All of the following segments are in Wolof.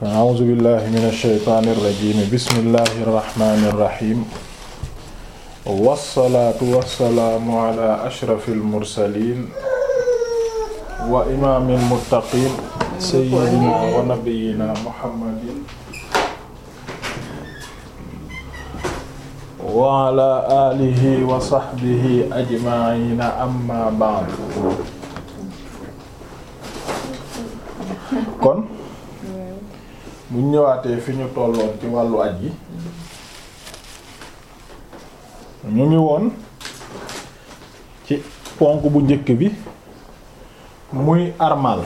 a'uuzu billahi mina shaytaani rajiim bismillahi rahmaani rahiim wassalaatu wassalaamu ala ashrafil mursaliin wa imaamil muttaqiin sayyidinaa wa nabiyyinaa muhammadin wa ala aalihi wa sahbihi ajma'iina amma ba'du kon bu ñëwaatee fi ñu tolloon ci wàllu aj yi ñu ngi woon ci ponk bu njëkk bi muy armal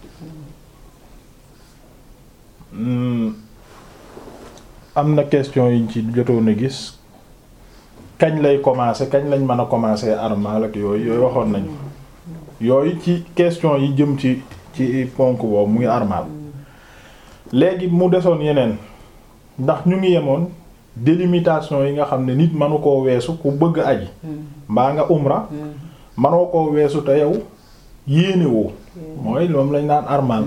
am na question yiñ ci jotoon a gis kañ lay commencer kañ lañ mën a commencer armal ak yooyu yooyu waxoon nañu yooyu ci question yi jëm ci ci ponk boobu muy armal léegi mu desoon yeneen ndax ñu ngi yemoon délimitation yi nga xam ne nit mënu koo weesu ku bëgg aji mbaa nga umra mënoo koo weesu te yow yéene woo mooy moom lañ naan armal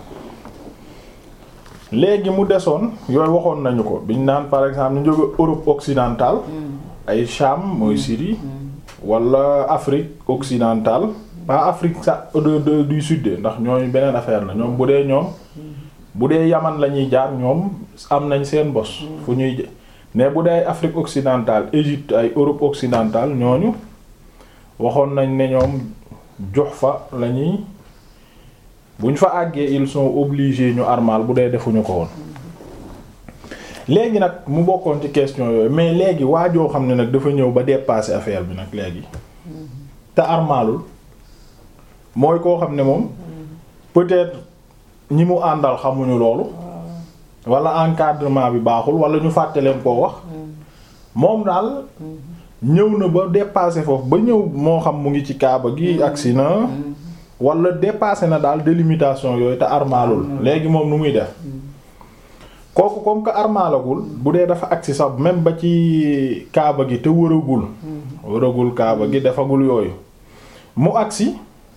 léegi mu desoon yooyu waxoon nañu ko biñ naan par exemple ñu jóge Europe occidentale ay Cham mooy Syrie wala Afrique occidentale pas Afrique sa de du sud ndax ñooñu beneen affaire la ñoom bu dee ñoom bu dee Yaman la ñuy jaar ñoom am nañ seen bos fu ñuy mais bu dee ay Afrique occidentale Égypte ay Europe occidentale ñooñu waxoon nañ ne ñoom jox fa la ñuy buñ fa àggee ils sont obligés ñu armal bu dee defuñu ko woon léegi nag mu bokkoon ci question yooyu mais léegi waajoo xam ne nag dafa ñëw ba dépasser affaire bi nag léegi te armalul mooy koo xam ne moom peut-être ñi mu àndal xamuñu loolu wala encadrement bi baaxul wala ñu fàtte leen koo wax moom daal ñëw na ba dépasser foofu ba ñëw moo xam mu ngi ci kaaba gi agsi na wala dépasser na daal délimitation yooyu te armaalul léegi moom nu muy def kooku comme que armaalagul bu dee dafa agsi sax même ba ci kaaba gi te wëragul wëragul kaaba gi defagul yooyu mu agsi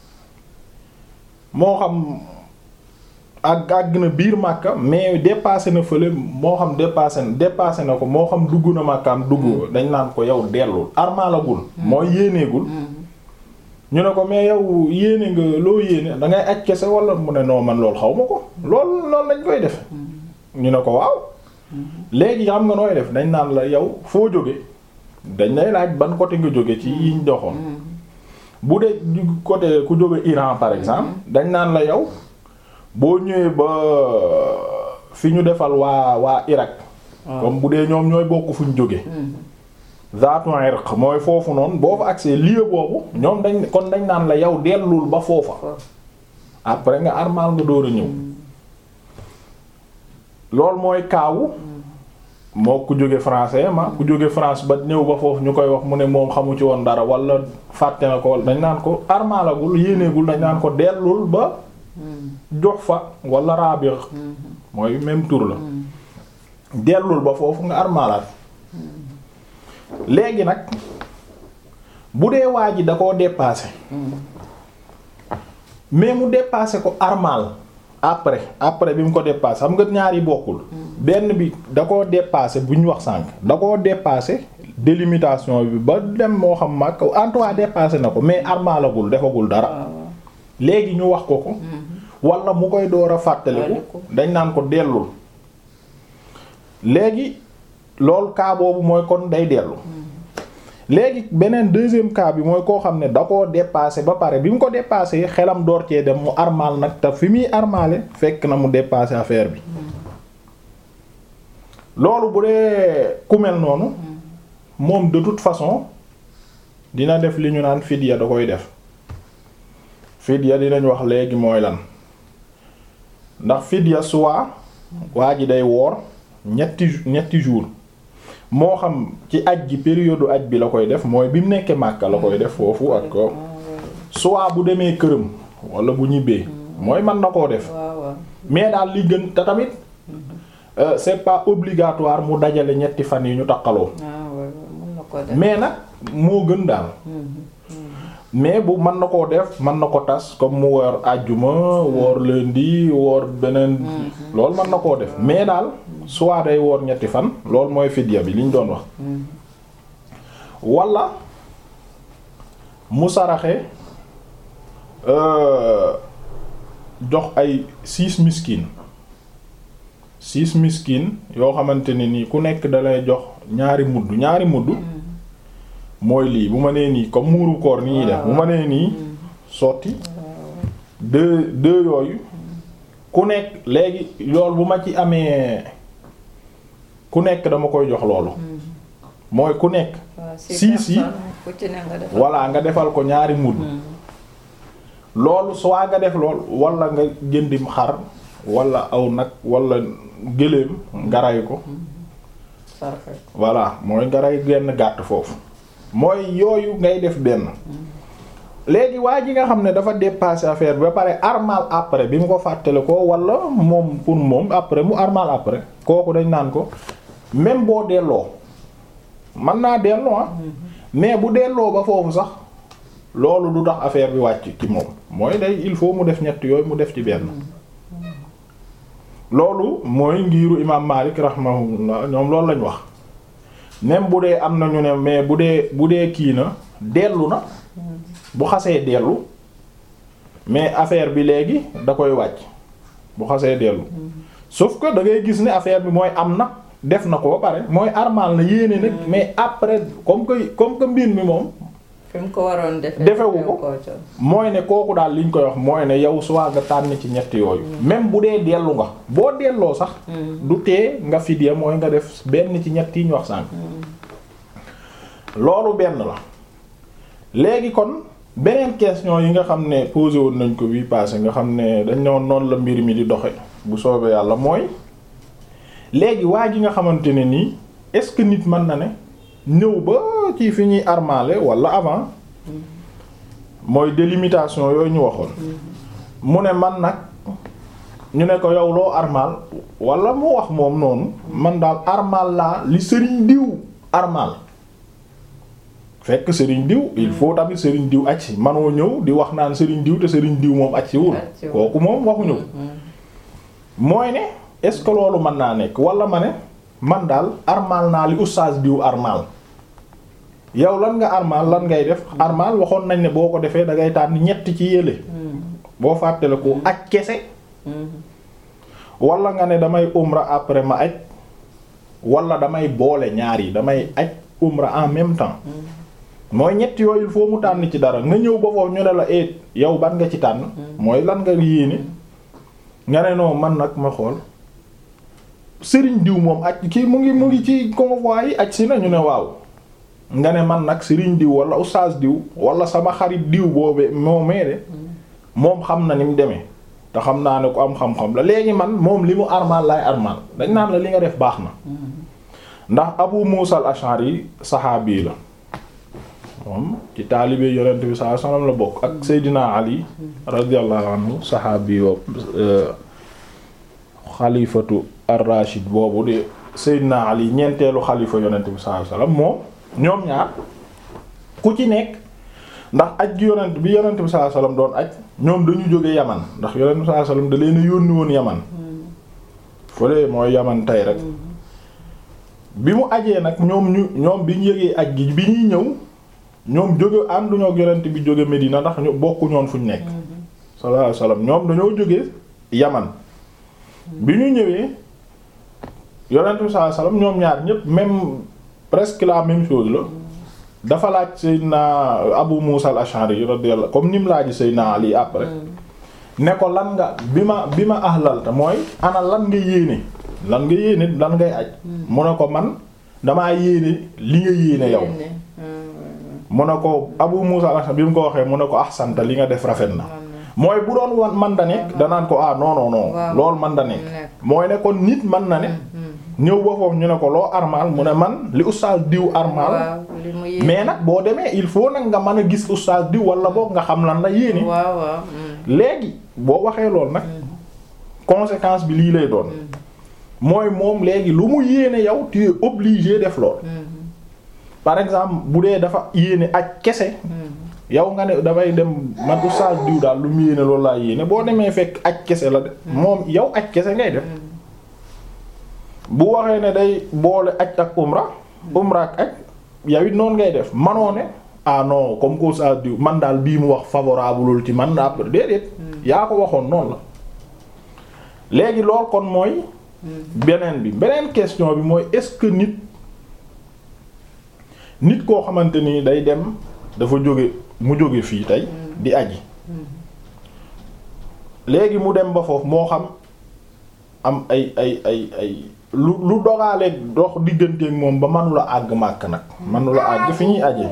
moo xam ak àgg na biir Makka mais dépassé na fële moo xam dépassé na dépassé na ko moo xam dugg na Makkaam dugg dañ naan ko yow dellul armaalagul mooy yéeneegul ñu ne ko mais yow yéene nga loo yéene da ngay aj kese wala mu ne noo man loolu xaw ma ko loolu loolu lañ koy def ñu ne ko waaw léegi xam nga nooy def dañ naan la yow foo jóge dañ lay laaj ban côté nga jóge ci yiñ doxoon bu dee côté ku jóge Iran par exemple dañ naan la yow boo ñëwee ba fi ñu defal waa waa Irak comme bu dee ñoom ñooy bokk fu ñu jóge zaatu irq mooy foofu noonu boo fa accès lieu boobu ñoom dañ kon dañ naan la yow dellul ba foofa après nga armal nga door a ñëw loolu mooy kaawu moo ku jóge français ma ku jóge France ba ñëw ba foofu ñu koy wax mu ne moom xamu ci woon dara wala fàtte na ko dañ naan ko armalagul yéeneegul dañ naan ko dellul ba jox fa wala raabir mooy même tour la dellul ba foofu nga armalaat léegi nag bu dee waa ji da koo dépassé mais mu dépassé ko armal après après bi mu ko dépassé xam nga ñaar yi bokkul benn bi da koo dépassé bu ñu wax sànq da koo dépassé délimitation bi ba dem moo xam mag en tout cas dépassé na ko mais armalagul defagul dara léegi ñu wax ko ko wala mu koy door a fàttaliku dañ naan ko dellul léegi loolu cas boobu mooy kon day dellu léegi beneen deuxième cas bi mooy koo xam ne da koo dépassé ba pare bi mu ko dépassé xelam door cee dem mu armal nag te fi muy armale fekk na mu dépassé affaire bi loolu bu dee ku mel noonu moom de toute façon dina def li ñu naan fidya da koy def fidya dinañ wax léegi mooy lan ndax fidya soit waa ji day woor ñetti ñetti jours moo xam ci aj gi période aj bi la koy def mooy bi mu nekkee Makka la koy def foofu ak ko soit bu demee këram wala bu ñibbee mooy mën na koo def mais daal li gën te tamit c'est pas obligatoire mu dajale ñetti fan yi ñu takkaloo mais nag moo gën daal mais bu mën na koo def mën na ko tas comme mu woor àjjuma woor lundi woor beneen loolu mën na koo def mais daal soit day woor ñetti fan loolu mooy fidya bi li ñu doon wax wala mu saraxe jox ay six miskin six miskin yoo xamante ne nii ku nekk dalay jox ñaari mudd ñaari mudd mooy lii bu ma nee nii comme muuru koor ni ñuy def bu ma nee nii sotti deux deux yooyu ku nekk léegi loolu bu ma ci amee ku nekk dama koy jox loolu mooy ku nekk sii si voilà nga defal ko ñaari mudd loolu soit nga def lool wala nga jëndim xar wala aw nag wala gëléem nga ray ko voilà mooy nga ray genn gàtt foofu mooy yooyu ngay def benn léegi waa ji nga xam ne dafa dépasser affaire bi ba pare armal après bi mu ko fàttale ko wala moom pour moom après mu armal après kooku dañ naan ko même boo delloo mën naa delloo ah mais bu delloo ba foofu sax loolu du tax affaire bi wàcc ci moom mooy day il faut mu def ñett yooyu mu def ci benn loolu mooy ngiiru imaam Maalik rahimahullah ñoom loolu lañ wax même bu dee am na ñu ne mais bu dee bu dee kii na dellu na bu xasee dellu mais affaire bi léegi da koy wàcc bu xasee dellu sauf que da ngay gis ne affaire bi mooy am na def na ko ba pare mooy armal na yéene nag mais après comme que comme que mbir mi moom fi mu ko waroon defee defewu ko mooy ne kooku daal liñ koy wax mooy ne yow soit nga tànn ci ñett yooyu même bu dee dellu nga boo delloo sax du tee nga fidya mooy nga def benn ci ñett yi ñu wax sànq loolu benn la léegi kon beneen question yi nga xam ne posé woon nañ ko bii passé nga xam ne dañ ne woon noonu la mbir mi di doxe bu soobee yàlla mooy léegi waa ji nga xamante ne nii est-ce que nit mën na ne ñëw ba ci fi ñuy armale wala avant mooy délimitation yooyu ñu waxoon mu ne man nag ñu ne ko yow loo armal wala mu wax moom noonu man daal armal laa li sëriñ diw armal fekk sëriñ diw il faut tamit sëriñ diw aj si manoo ñëw di wax naan sëriñ diw te sëriñ diw moom aj si wul kooku moom waxuñu ko mooy ne est-ce que loolu mën naa nekk wala ma ne man daal armal naa li oustaz diw armal yow lan nga armal lan ngay def armal waxoon nañ ne boo ko defee da ngay tànn ñett ci yële boo fàttale ko aj kese wala nga ne damay umra après ma aj wala damay boole ñaar yi damay aj umra en même temps mooy ñett yooyu il faut mu tànn ci dara nga ñëw ba foofu ñu ne la et yow ban nga ci tànn mooy lan nga yéene nga ne non man nag ma xool sëriñ diw moom aj kii mu ngi mu ngi ci convoi yi aj si na ñu ne waaw nga ne man nag sëriñ diw wala oustaz diw wala sama xarit diw boobee moo mee de moom xam na ni mu demee te xam naa ne ku am xam-xam la léegi man moom li mu armal laay armal dañ naan la li nga def baax na ndax abu muusa al ashari saxaabi la moom ci taalibe yonent bi sallallahu alayhi wasallam la bokk ak seydina ali radiyallahu anhu saxaabi boobu xalifatu ar-rashid boobu de seydina ali ñeenteelu xalifa yonent bi sallallahu alayhi wasallam moom ñoom ñaar ku ci nekk ndax aj gi yonent bi yonent bi sallallahu alayhi wasallam doon aj ñoom dañu jóge yaman ndax yonent bi sallallahu alayhi wasallam da leen a yónni woon yaman fële mooy yaman tey rek bi mu ajee nag ñoom ñu ñoom bi ñu yëgee aj gi bi ñuy ñëw ñoom jóge ànduñoo ak yonent bi jóge Medina ndax ñu bokku ñoon fuñ nekk sallallahu alayhi wasallam ñoom dañoo jóge yaman bi ñu ñëwee yonent bi sallallahu alayhi wasallam ñoom ñaar ñépp même presque la même chose la dafa laaj Seydina Abu Musa al-Ash'ari radiyallahu comme ni mu laaj Seydina Ali après ne ko lan nga bi ma bi ma ahlalta mooy ana lan nga yéene lan nga yéene lan ngay aj mu ne ko man damaa yéene li nga yéene yow mu ne ko Abu Musa al-Ash'ari bi mu ko waxee mu ne ko ahsanta li nga def rafet na mooy bu doon wan man da nekk danaan ko ah non non non loolu man da nekk mooy ne kon nit man na ne ñëw ba foofu ñu ne ko loo armal mu ne man li oustaz diw armal mais nag boo demee il faut nag nga mën a gis oustaz diw wala boog nga xam lan la yéene léegi boo waxee lool nag conséquence bi lii lay doon mooy moom léegi lu mu yéene yow tu es obligé def lool par exemple bu dee dafa yéene aj kese yow nga ne damay dem man oustaz diw daal lu mu yéene loolu laa yéene boo demee fekk aj kese la de moom yow aj kese ngay def bu waxee ne day boole aj ak umra umra ak aj yow it noonu ngay def manoo ne ah non comme que oustaz diw man daal bii mu wax favorableul ci man après déedéet yaa ko waxoon noonu la léegi lool kon mooy beneen bi beneen question bi mooy est-ce que nit nit koo xamante ni day dem dafa jóge mu jóge fii tey di aji léegi mu dem ba foofu moo xam am ay ay ay ay lu lu dogaaleeg dox digganteeg moom ba manula àgg màkk nag manula àgg fi ñuy aje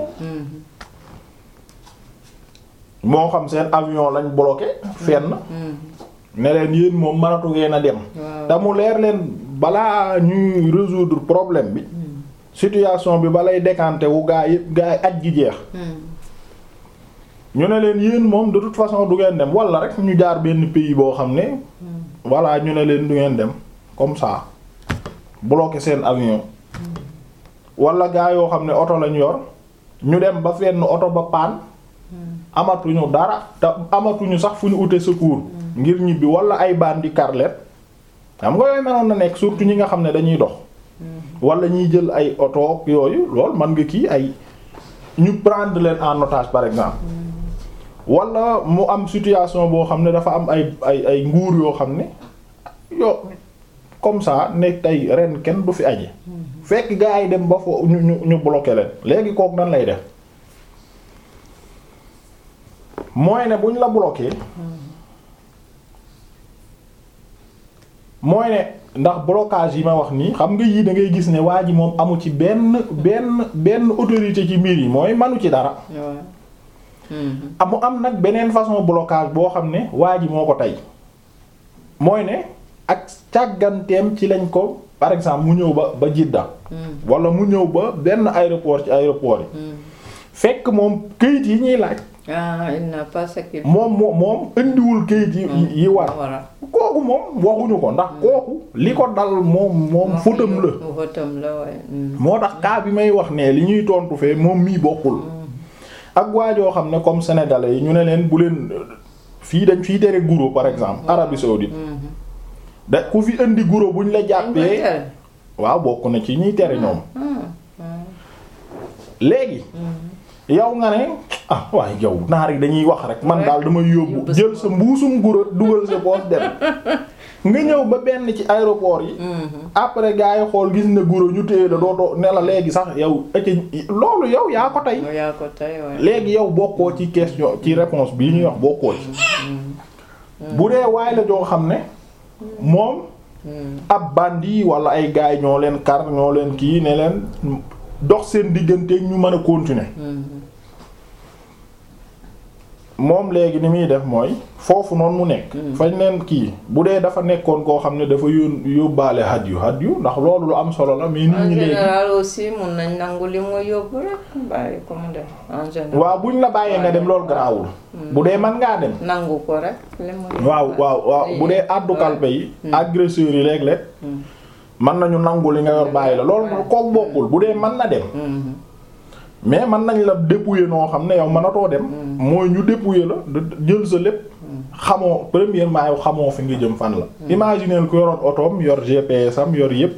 moo xam seen avion lañ bloqué fenn ne leen yéen moom mënatu ngeen a dem te mu leer leen balaa ñuy résoudre problème bi situation bi balay décanter wu gaa yi gaa yi aj gi jeex ñu ne leen yéen moom de toute façon du ngeen dem wala rek ñu jaar benn pays boo xam ne voilà ñu ne leen du ngeen dem comme ça bloqué seen avion wala gaa yoo xam ne oto lañ yor ñu dem ba fenn oto ba paan amatuñu dara te amatuñu sax fu ñu ute secours ngir ñibbi wala ay bandi carlet xam nga yooyu mënoon na nekk surtout ñi nga xam ne dañuy dox wala ñiy jël ay oto yooyu lool man nga kii ay ñu prendre leen en otage par exemple wala mu am situation boo xam ne dafa am ay ay ay nguur yoo xam ne yo comme ça ne tey ren kenn du fi aje fekk gaa yi dem ba fo ñu ñu ñu bloqué leen léegi kook nan lay def mooy ne buñ la bloqué mooy ne ndax blocage yi ma wax nii xam nga yii da ngay gis ne waa ji moom amu ci benn benn benn autorité ci mbir yi mooy manu ci dara amu am nag beneen façon blocage boo xam ne waa ji moo ko tey mooy ne ak càgganteem ci lañ ko par exemple mu ñëw ba ba Jidda wala mu ñëw ba benn aéroport ci aéroport yi fekk moom këyit yi ñuy laaj ah il n'a pas ce qu'il moom moom moom indiwul këyit yi yi war kooku moom waxuñu ko ndax kooku li ko dal moom moom fëtam la fëtam la waaye moo tax cas bi may wax ne li ñuy tontu fee moom mii bokkul ak waajoo xam ne comme sénégalais yi ñu ne leen bu leen fii dañ fii tere guro par exemple Arabie saoudite da ku fi indi guro buñ la jàppee waaw bokk na ci ñuy tere ñoom léegi yow nga ne ah waaye yow naar yi dañuy wax rek man daal damay yóbbu jël sa mbuusum guro dugal sa poos dem nga ñëw ba benn ci aéroport yi après gars yi xool gis ne guro ñu téye la dootoo ne la léegi sax yow ëcc loolu yow yaa ko tey yaa ko tey waaye léegi yow bokkoo ci question ci réponse bii ñuy wax bokkoo ci bu dee waay la joo xam ne moom ab bandi wala ay gars ñoo leen kar ñoo leen kii ne leen dox seen digganteeg ñu mën a continuer moom léegi ni muy def mooy foofu noonu mu nekk. fañ leen kii bu dee dafa nekkoon koo xam ne dafa yón yóbbaale hadyu hadyu ndax loolu lu am solo la. mais nit ñi en léegi général aussi mun nañ nangu li mu yóbbu rek bàyyi ko mu dem en général. waaw buñ la bàyyee nga dem loolu garaawul. bu dee man ngaa dem. nangu ko rek li mu yóbbu waaw waaw waaw bu dee àddu kalpe yi. agresseurs yi léeg-léeg. mën nañu nangu li nga yor bàyyi la loolu kook bokkul bu dee mën na dem. mais mën nañ la dépouiller noo xam ne yow mënatoo dem. mooy ñu dépouiller la jël sa lépp. xamoo premièrement yow xamoo fi nga jëm fan la. imagineel ku yoroon otoom yor GPS am yor yépp.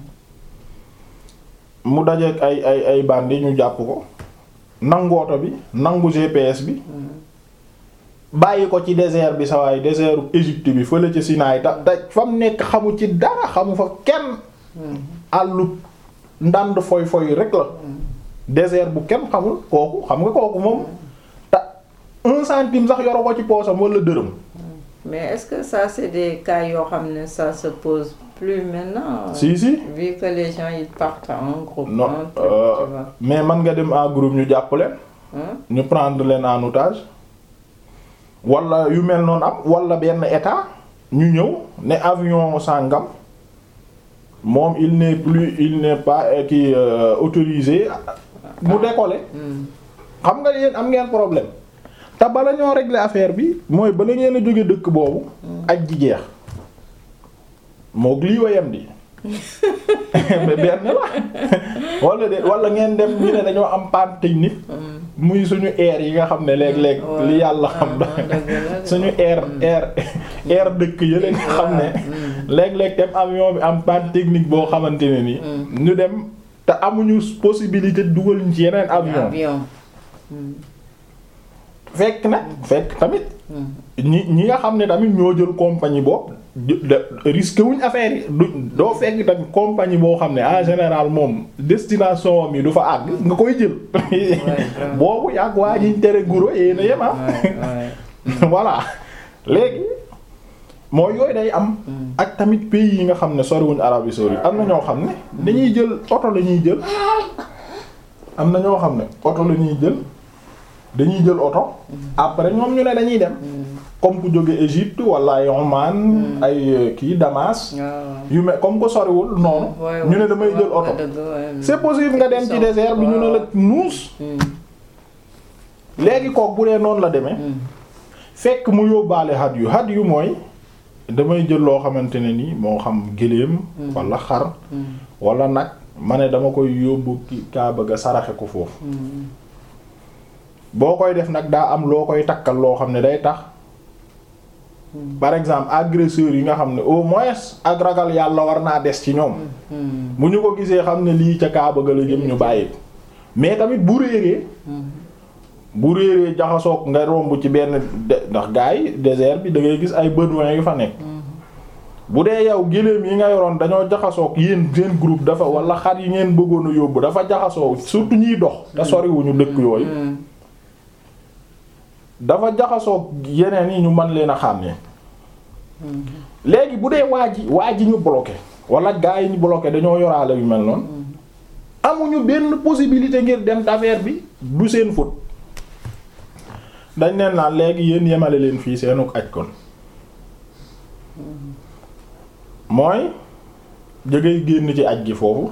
mu dajeek ay ay ay bandi ñu jàpp ko. nangu oto bi nangu GPS bi. bàyyi ko ci désert bi sa waay désertu Égypte bi fële ci Sinaï ta ta fa mu nekk xamu ci dara xamu fa kenn. àllu ndànd foy foy rek la. désert bu kenn xamul kooku xam nga kooku moom te un centime sax yoro ko ci poosam wala dërëm. mais est-ce que ça c'est des cas yoo xam ne ça se pose plus maintenant. si si vu que les gens ils partent en groupe. non en truc, euh, tu vois. mais man nga dem en groupe ñu jàpp leen. Hein? ñu prendre leen en otage wala yu mel noonu am wala benn état ñu ñëw ne avion sàngam moom il n'est plus il n'est pas euh, qui euh, autorisé mu décoller Hmm. xam nga yéen am ngeen problème te bala ñoo régler affaire bi mooy bala ngeen a jóge dëkk boobu aj ji jeex moog lii wayam di mais benn la wala de wala ngeen dem ñu ne dañoo am panne technique muy suñu air yi nga xam ne léeg-léeg li yàlla xam da suñu air air air dëkk yële nga xam ne léeg-léeg dem avion bi am panne technique boo xamante ne ni ñu dem te amuñu possibilité dugal ñu ci yeneen avion fekk nag fekk tamit ñi ñi nga xam ne tamit ñoo jël compagnie boobu risqué wuñ affaire yi du doo fekk tamit compagnie boo xam ne en général moom destination am yi du fa àgg nga koy jël boobu yàgg waa jiñ tere guro yéena yema voilà léegi mooy yooyu day am ak tamit pays yi nga xam ne soriwuñ Arabie saoudite am na ñoo xam ne dañuy jël oto la ñuy jël am na ñoo xam ne oto la ñuy jël dañuy jël oto après ñoom ñu ne dañuy dem comme ku jóge Égypte wala ay Oman ay kii Damas yu mel comme ko soriwul noonu ñu ne damay jël oto c'est possible nga dem ci désert bi ñu ne la nuus léegi kook bu dee noonu la demee fekk mu yóbbaale had yu had yu mooy damay jël loo xamante ne ni moo xam gëléem wala xar wala nag ma ne dama koy yóbbu ki kaa bëgg a saraxe ko foofu boo koy def nag daa am loo koy takkal loo xam ne day tax par exemple agresseurs yi nga xam ne au moins ak ragal yàlla war naa des ci ñoom bu ñu ko gisee xam ne lii ca kaa bëgg la jëm ñu bàyyi mais tamit bu réeree bu réeree jaxasoog nga romb ci benn ndax gars yi désert bi da ngay gis ay bédouins yu fa nekk bu dee yow géléem yi nga yoroon dañoo jaxasoog yéen seen groupe dafa wala xar yi ngeen bëggoon a yóbbu dafa jaxasoo surtout ñiy dox te soriwuñu dëkk yooyu dafa jaxasoo yeneen yi ñu mën leen a xàmmee léegi bu dee waa ji waa ji ñu bloqué wala gars yi ñu bloqué dañoo yoraale yu mel noonu amuñu benn possibilité ngir dem affaire bi du seen faute dañ leen naan léegi yéen yemale leen fii seenuk aj kon mooy jëgay génn ci aj gi foofu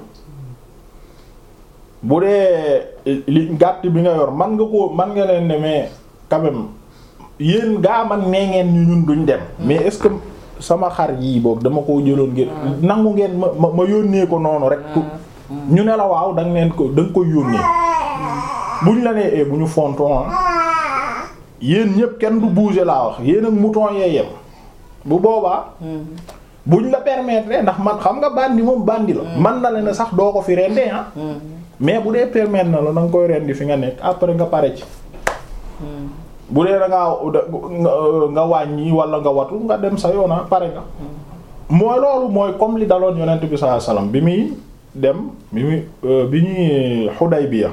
bu dee li gàtt bi nga yor man nga ko man nga leen ne mais quand même yéen gaa man nee ngeen ñu ñun duñ dem mais est-ce que sama xar yii boog dama koo jëloon ngeen nangu ngeen ma ma ma yónnee ko noonu rek ñu ne la waaw danga leen ko da nga koy yónnee buñ la nee bu ñu fonton yéen ñépp kenn du bouger laa wax yéen ak mouton yee yem bu boobaa buñ la permettre ndax man xam nga bandi moom bandi la man na la ne sax doo ko fi rendee ah mais bu dee permettre na la da nga koy rendi fi nga nekk après nga pare ci bu dee da ngaa nga wàññi wala nga watu nga dem sa yoona pare nga mooy loolu mooy comme li daloon yonent bi sallallahu alayhi wasallam bi muy dem bi muy bi ñuy Hudaybiya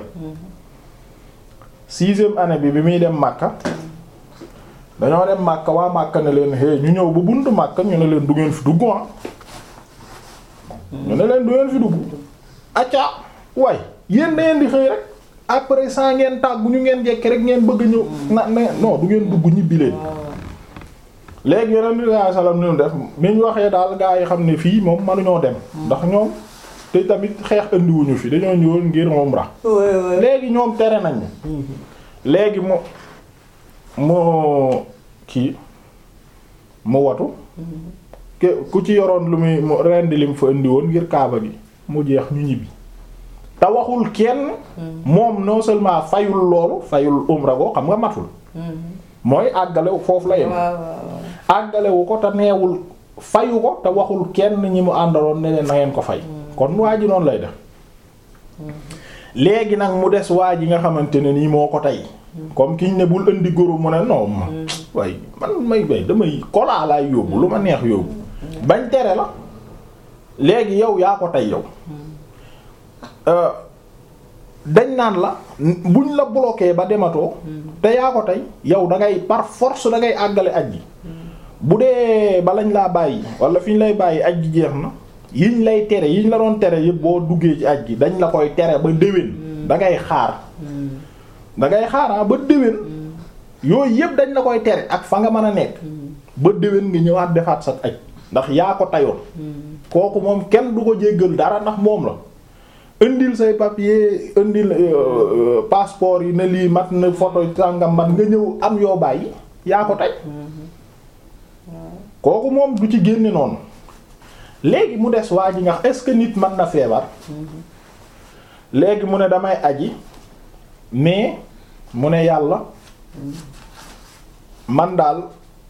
sixième année bi bi muy dem Makka dañoo dem Makka waa Makka ne leen hé ñu ñëw ba buntu Makka ñu ne leen du ngeen fi dugg ah ñu ne leen du ngeen fi dugg acca waay yéen da ngeen di xëy rek après saa ngeen tàggu ñu ngeen jekki rek ngeen bëgg ñëw na na non du ngeen dugg ñibbi leen léegi yeneen bi sallallahu alayhi wasallam ñu def mi ñu waxee daal gaa yi xam ne fii moom mënuñoo dem ndax ñoom te tamit xeex andiwuñu fi dañoo ñëwoon ngir umra léegi ñoom tere nañ léegi mu mu kii mu watu ke ku ci yoroon lu muy mu rendi lim fa indi woon ngir kaaba gi mu jeex ñu ñibbi te waxul kenn moom non seulement fayul loolu fayul umra go xam nga matul mooy àggale foofu la yem àggale wu ko te neewul fayu ko te waxul kenn ñi mu àndaloon ne leen na ngeen ko fay kon waa ji noonu lay def léegi nag mu des waa ji nga xamante ne nii moo ko tey comme kiñ ne bul indi góoru mu ne non ma way man may bay damay kolaa laay yóbbu lu ma neex yóbbu bañ tere la léegi yow yaa ko tey yow dañ naan la buñ la bloqué ba dematoo te yaa ko tey yow da ngay par force da ngay àggale aj ji bu dee ba lañ laa bàyyi wala fi ñu lay bàyyi aj ji jeex na yiñ lay tere yiñ la doon tere yëpp boo duggee ci aj gi dañ la koy tere ba déwén da ngay xaar da ngay xaaraa ba déwén yooyu yëpp dañ la koy tere ak fa nga mën a nekk ba déwén nga ñëwaat defaat sa aj ndax yaa ko tayoon kooku moom kenn du ko jéggal dara ndax moom la indil say papier indil passeport yi ne lii mat na photo sàngam mat nga ñëw am yoo bàyyi yaa ko tey kooku moom du ci génne noonu léegi mu des waa ji nga est-ce que nit mën na feebar léegi mu ne damay aji mais mu ne yàlla man daal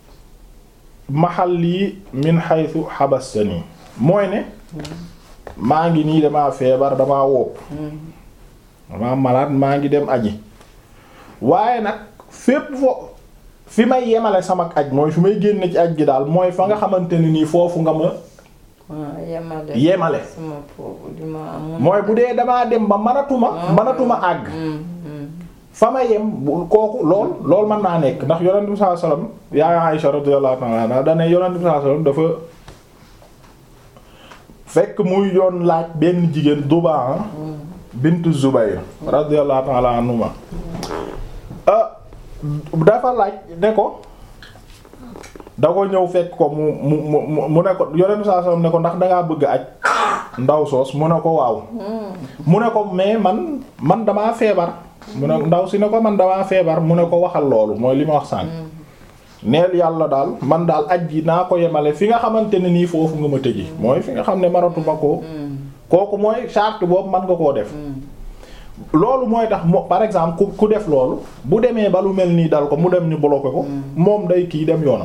mahalli min haythu habastani mooy ne maa ngi nii damaa feebar damaa wopp damaa malade maa ngi dem aji waaye nag fépp fo fi may yemale sama aj mooy fi may génne ci aj gi daal mooy fa nga xamante ne nii foofu nga ma waaw yemale. Yemale. sama foofu li ma amoon. mooy bu dee damaa dem ba manatuma manatuma àgg Mm, mm. fa ma yem bu kooku lool lool mën naa nekk ndax yonent bi sallallahu alayhi wasallam yaa Aisha radiyallahu ta'ala anha da ne yonent bi sallallahu alayhi wasallam dafa fekk muy yoon laaj benn jigéen Dubaa bintu Zubayr radiyallahu ta'ala anhuma ah dafa laaj ne ko da ko ñëw fekk ko mu mu mu mu ne ko yonent bi sallallahu alayhi wasallam ne ko ndax dangaa bëgg aj ndaw soos mu ne ko waaw mu ne ko mais man man damaa feebar mu ne ndaw si ne ko man damaa feebar mu ne ko waxal loolu mooy li ma wax sànq neel yàlla daal man daal aj gi naa ko yemale fi nga xamante ne nii foofu nga ma tëji mooy fi nga xam ne maratuma ko kooku mooy charte boobu man nga koo def loolu mooy tax mo par exemple ku ku def loolu bu demee ba lu mel nii dal ko mu dem ñu bloqué ko moom day kii dem yoonam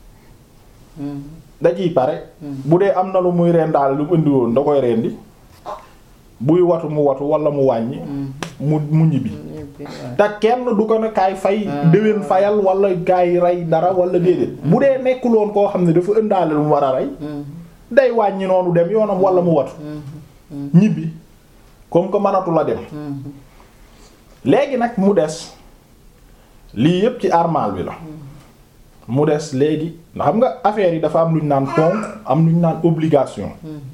da ciy pare bu dee am na lu muy reen daal lu mu indi woon da koy rendi buy watu mu watu wala mu wàññi mu mu ñibbi Ñibbi, waaw. te kenn du ko ne kaay fay déwén fayal wala kaay rey dara wala déedéet bu dee nekkuloon koo xam ne dafa ëndaale lu mu war a rey Mm, day wàññi noonu dem yoonam wala mu watu ñibbi comme que mënatu la dem mm, léegi nag mu des lii yépp ci armal bi la mu des léegi xam nga affaire yi dafa am lu ñu naan ponk am lu ñu naan obligation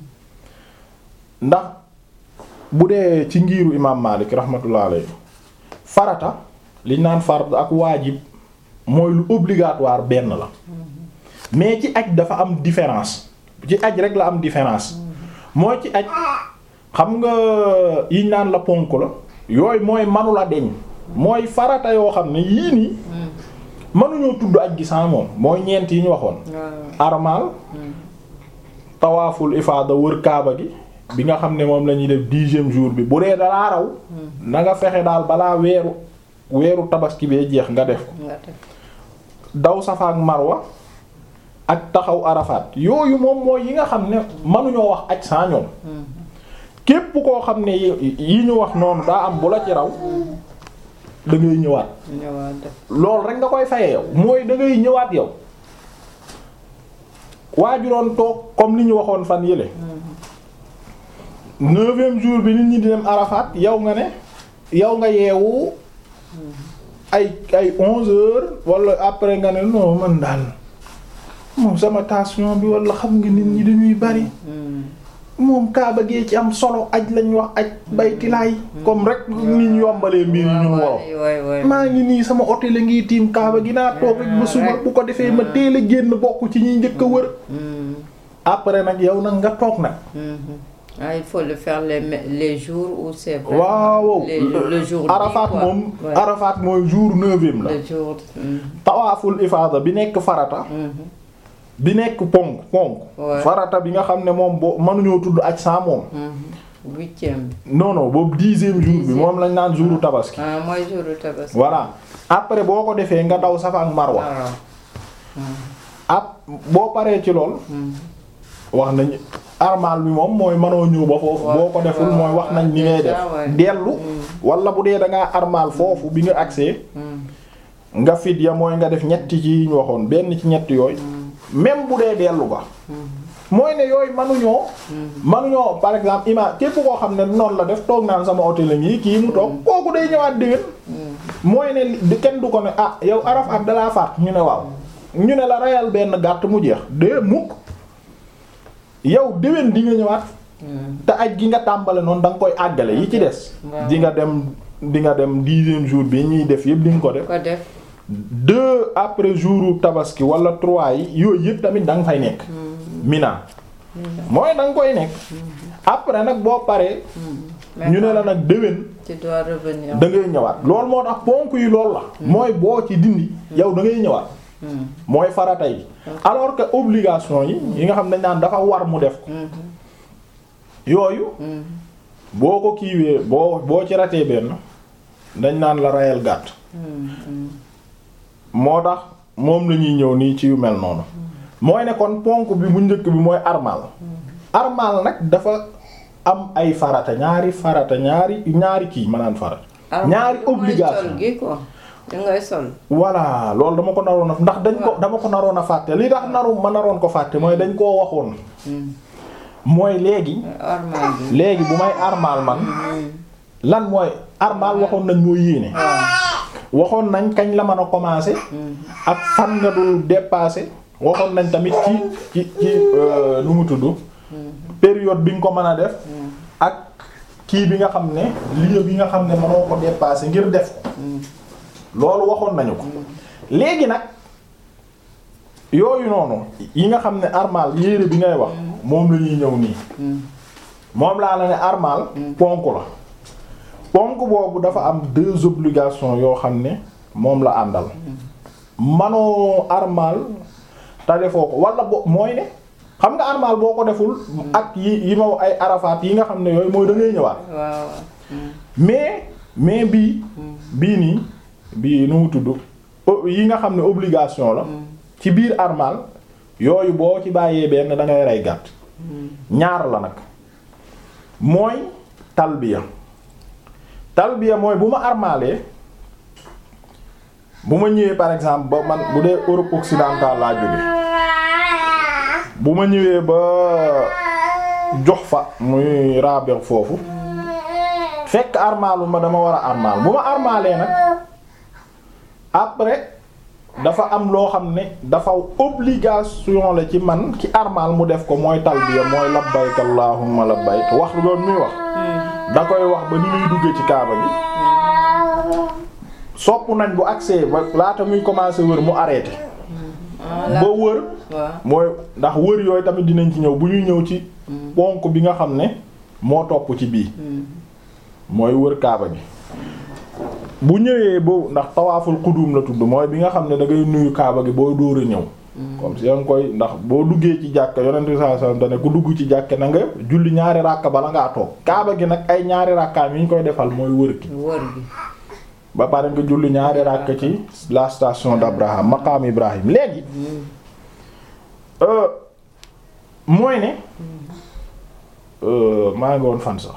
ndax bu dee ci ngiiru imaam Maalik rahmatullah alayhi farata li ñu naan fard ak waajib mooy lu obligatoire benn la mais ci aj dafa am différence ci aj rek la am différence mooy ci aj xam nga yiñ naan la ponk la yooyu mooy manula deñ mooy farata yoo xam ne yii nii mënuñoo tudd aj gi sans moom mooy ñeent yi ñu waxoon waaw. armal tawaaful ifaada wër kaaba gi bi nga xam ne moom la ñuy def dixième jour bi bu dee dalaa raw na nga fexe daal balaa weeru weeru tabaski bee jeex nga def ko nga def. daw safa ak marwa ak taxaw arafaat yooyu moom mooy yi nga xam ne mënuñoo wax aj sans ñoom képp koo xam ne yi yi ñu wax noonu daa am bu la ci raw da ngay ñëwaat ñëwaat def. loolu rek nga koy fayee yow mooy da ngay ñëwaat yow waajuroon toog comme li ñu waxoon fan yële neuvième jour bi nit ñi di dem Arafat yow nga ne yow nga yeewu ay ay onze heures wala après nga ne non man daal moom sama tension bi wala xam nga nit ñi dañuy bari moom kaaba gee ci am solo aj lañ wax aj baytilaay comme rek ni ñu yombalee mbir yi ñu worof waay waay waay. maa ngi nii sama hôtel a ngi tiim kaaba gi naa toog rek ba suba bu ko defee ma teel a génn bokk ci ñuy njëkk a wër Mm, après nag yow nag nga toog nag mhm. Ah, il faut le faire les me- les jours où c'est vrai. waaw les le jour dit, Arafat quoi. moom Ouais. Arafat mooy jour neuvième la le jour. mm, tawaaful ifaada bi nekk farata mhm. bi nekk ponk ponk Ouais. farata bi nga xam ne moom boo mënuñoo tudd aj sans moom Mhm. huitième bi. non non boobu dixième jour bi Dixième. moom lañ naan jouru tabaski ah mooy jouru tabaski. voilà après boo ko defee nga daw safa ak marwa waaw. ab boo paree ci lool Mhm. wax nañ armal bi moom mooy mënoo ñëw ba foofu Waaw, boo ko deful waaw, mooy wax nañ ni ngay def déjà, ouais. dellu wala bu dee da ngaa armal foofu bi nga agsee Mhm. nga fit ya mooy nga def ñetti ci yi ñu waxoon benn ci ñetti yooyu même bu dee dellu ba mooy ne yooyu manuñoo manuñoo par exemple ima képp koo xam ne noonu la def toog naan sama hôtel la ngi kii mu toog kooku day ñëwaat déwén mooy ne li- kenn du ko ne ah yow araf ak dalaa faat ñu ne waaw ñu ne la reyal benn gàtt mu jeex de mukk yow déwén di nga ñëwaat Mhm. te aj gi nga tàmbale noonu da nga koy àggale yi ci des Waaw. di nga dem di nga dem dixième jour bi ñuy def yëpp di nga ko def ko def. deux après jouru tabaski wala trois yi yooyu yëpp tamit da nga fay nekk mina mooy da nga koy nekk après nag boo paree ñu ne la nag déwén tu dois revenir. da ngay ñëwaat loolu moo tax ponk yi loolu la mooy boo ci dindi yow da ngay ñëwaat Mhm. mooy farata yi alors que obligation yi yi nga xam ne dañ naan dafa war mu def ko Mhm. yooyu Mhm. boo ko kiiwee boo boo ci ratee benn dañ naan la rayal gàtt moo tax moom la ñuy ñëw nii ci yu mel noonu mooy ne kon ponk bi bu njëkk bi mooy armal armal nag dafa am ay farata ñaari farata ñaari ñaari kii maanaam farata ñaari obligation gi quoi da ngay sol voilà loolu dama ko naroon a ndax dañ ko dama ko naroon a fàtte li tax naru ma naroon ko fàtte mooy dañ koo waxoon mooy léegi armal bi léegi bu may armal man lan mooy armal waxoon nañ mooy yéene waxoon nañ kañ la mën a commencer ak fan nga dul dépasser waxoon nañ tamit ci ci ci nu mu tudd période bi nga ko mën a def ak kii bi nga xam ne lieu bi nga xam ne mënoo ko dépasser ngir def ko loolu waxoon nañu ko léegi nag yooyu noonu yi nga xam ne armal yére bi ngay wax moom la ñuy ñëw nii moom laa la ne armal ponk la ponk boobu dafa am deux obligations yoo xam ne moom la àndal manoo armal te defoo ko wala bo mooy ne xam nga armal boo ko deful ak yi yi ma ay arafaat yi nga xam ne yooyu mooy da ngay ñëwaat waaw mais mais bii bii nii bii nu mu tudd yi nga xam ne obligation la ci biir armal yooyu boo ci bàyyee benn da ngay rey gàtt ñaar la nag mooy talbiya talbiya mooy bu ma armalee bu ma ñëwee par exemple ba man bu dee Europe occidentale laa jóge bu ma ñëwee ba jox fa muy Rabex foofu fekk armalu ma dama war a armal bu ma armalee nag après dafa am loo xam ne dafa obligation la ci man ki armal mu def ko mooy talbiya mooy labbayk allahumma labbayk wax loolu muy wax da koy wax ba ni muy duggee ci kaaba gi sopp nañ bu accès ba laata muy commencer wër mu arrêté ba wër mooy ndax wër yooyu tamit dinañ ci ñëw bu ñuy ñëw ci ponk bi nga xam ne moo topp ci bii mooy wër kaaba gi bu ñëwee boobu ndax tawaaful qudum la tudd mooy bi nga xam ne da ngay nuyu kaaba gi boo dóor a ñëw comme si nga koy ndax boo duggee ci jàkka yonent bi sallallahu alayhi wasallam dane ku dugg ci jàkka na nga julli ñaari ràkka bala ngaa toog kaaba gi nag ay ñaari ràkkaam yi ñu koy defal mooy wër gi wër gi ba pare nga julli ñaari ràkka ci la station d'Abraham maqaam Ibrahim léegi mooy ne maa ngi woon fan sax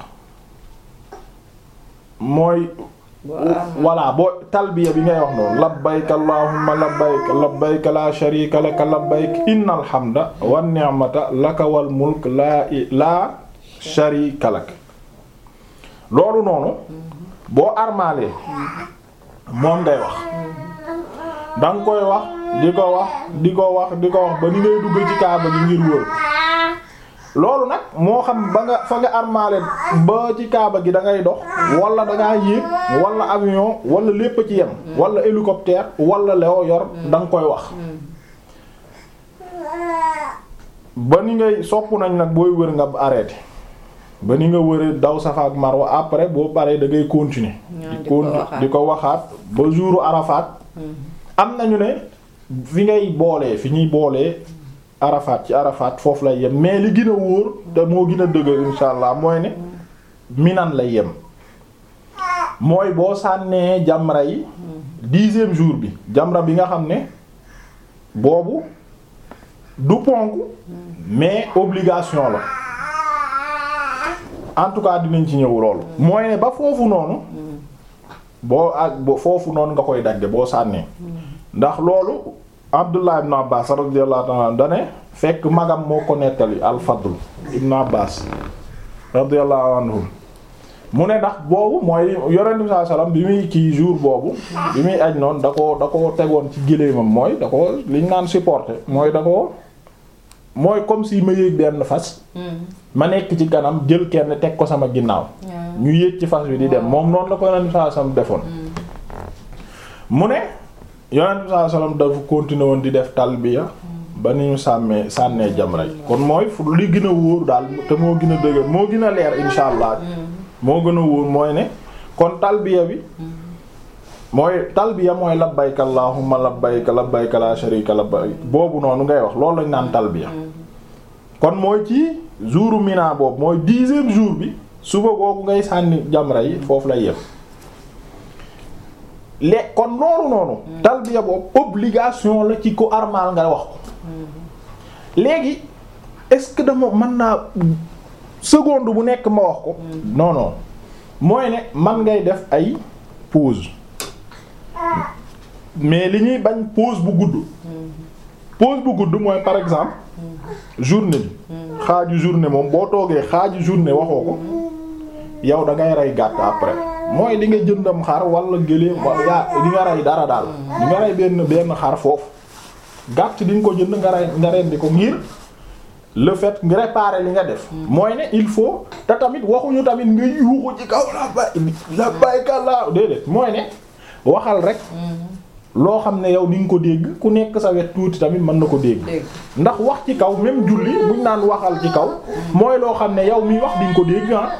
mooy voilà boo talbiya bi ngay wax noonu labbayk allahumma labbayk labbayk la sharika laka labbayk innal hamda wan ni'mata laka wal mulk laa laa sharika lak loolu noonu boo armaalee moom ngay wax danga koy wax di ko wax di ko wax di ko wax ba ni ngay dugg ci kaaba gi ngir wër loolu nag moo xam ba nga fa nga armaale ba ci kaaba gi da ngay dox wala da ngaa yéeg wala avion wala lépp ci yem wala hélicoptère wala leo yor da nga koy wax ba ni ngay sopp nañ nag booy wër nga arrêté ba ni nga wëree daw Safa ak Marwa après boo paree da ngay continuer di continuer di ko waxaat ba jouru Arafat am nañu ne fi ngay boolee fi ñuy boolee Arafat ci Arafat foofu lay yem mais li gën a wóor te moo gën a dëgër insha allah mooy ne Minan lay yem mooy boo sànnee jamra yi dixième jour bi jamra bi nga xam ne boobu du ponk mais obligation la en tout cas dinañ ci ñëw loolu mooy ne ba foofu noonu boo ak bo foofu noonu nga koy dagge boo sànnee ndax loolu Abdullah ibn Abbas radiyallahu ta'ala dane fekk magam moo ko nettali al-Fadl ibn Abbas radiyallahu anhum mu ne ndax boobu mooy yonent bi sallallahu alayhi wasallam bi muy kii jour boobu bi muy aj noonu da ko da ko tegoon ci géléemam mooy da ko liñ naan supporter mooy da ko mooy comme si ma yéeg benn fas ma nekk ci kanam jël kenn teg ko sama ginnaaw ñu yéeg ci fas wi di dem moom noonu la ko yonent bi sallallahu alayhi wasallam defoon mu ne yonent bi sallallahu alayhi wasallam dafa continuer woon di def talbiya ba ni ñu sàmmee sànnee jamra yi kon mooy fu li gën a wóor daal te moo gën a dëgër moo gën a leer insha allah moo gën a wóor mooy ne kon talbiya bi mooy talbiya mooy labbayk allahumma labbayk labbayk la sharika labbayk boobu noonu ngay wax loolu lañ naan talbiya kon mooy ci jouru mina boobu mooy dixième jour bi suba googu ngay sànni jamra yi foofu lay yem le kon loolu noonu talbiya boobu obligation la ci ko armal nga wax ko léegi est-ce que dama mën naa seconde bu nekk ma wax ko non non mooy ne man ngay def ay pause mais li ñuy bañ pause bu gudd pause bu gudd mooy par exemple journée bi xaaju journée moom boo toogee xaaju journée waxoo ko yow da ngay rey gàtt après mooy di nga jëndam xar wala gëléem wala yaa di nga rey dara daal di nga rey benn benn xar foofu gàtt di nga ko jënd nga rey nga rendi ko ngir le fait nga réparer li nga def mooy ne il faut te tamit waxuñu tamit nga yuuxu ci kaw la bay la bayka la déedéet mooy ne waxal rek loo xam ne yow di nga ko dégg ku nekk sa wet tuuti tamit mën na ko dégg dégg ndax wax ci kaw même julli buñ naan waxal ci kaw mooy loo xam ne yow miy wax di nga ko dégg ah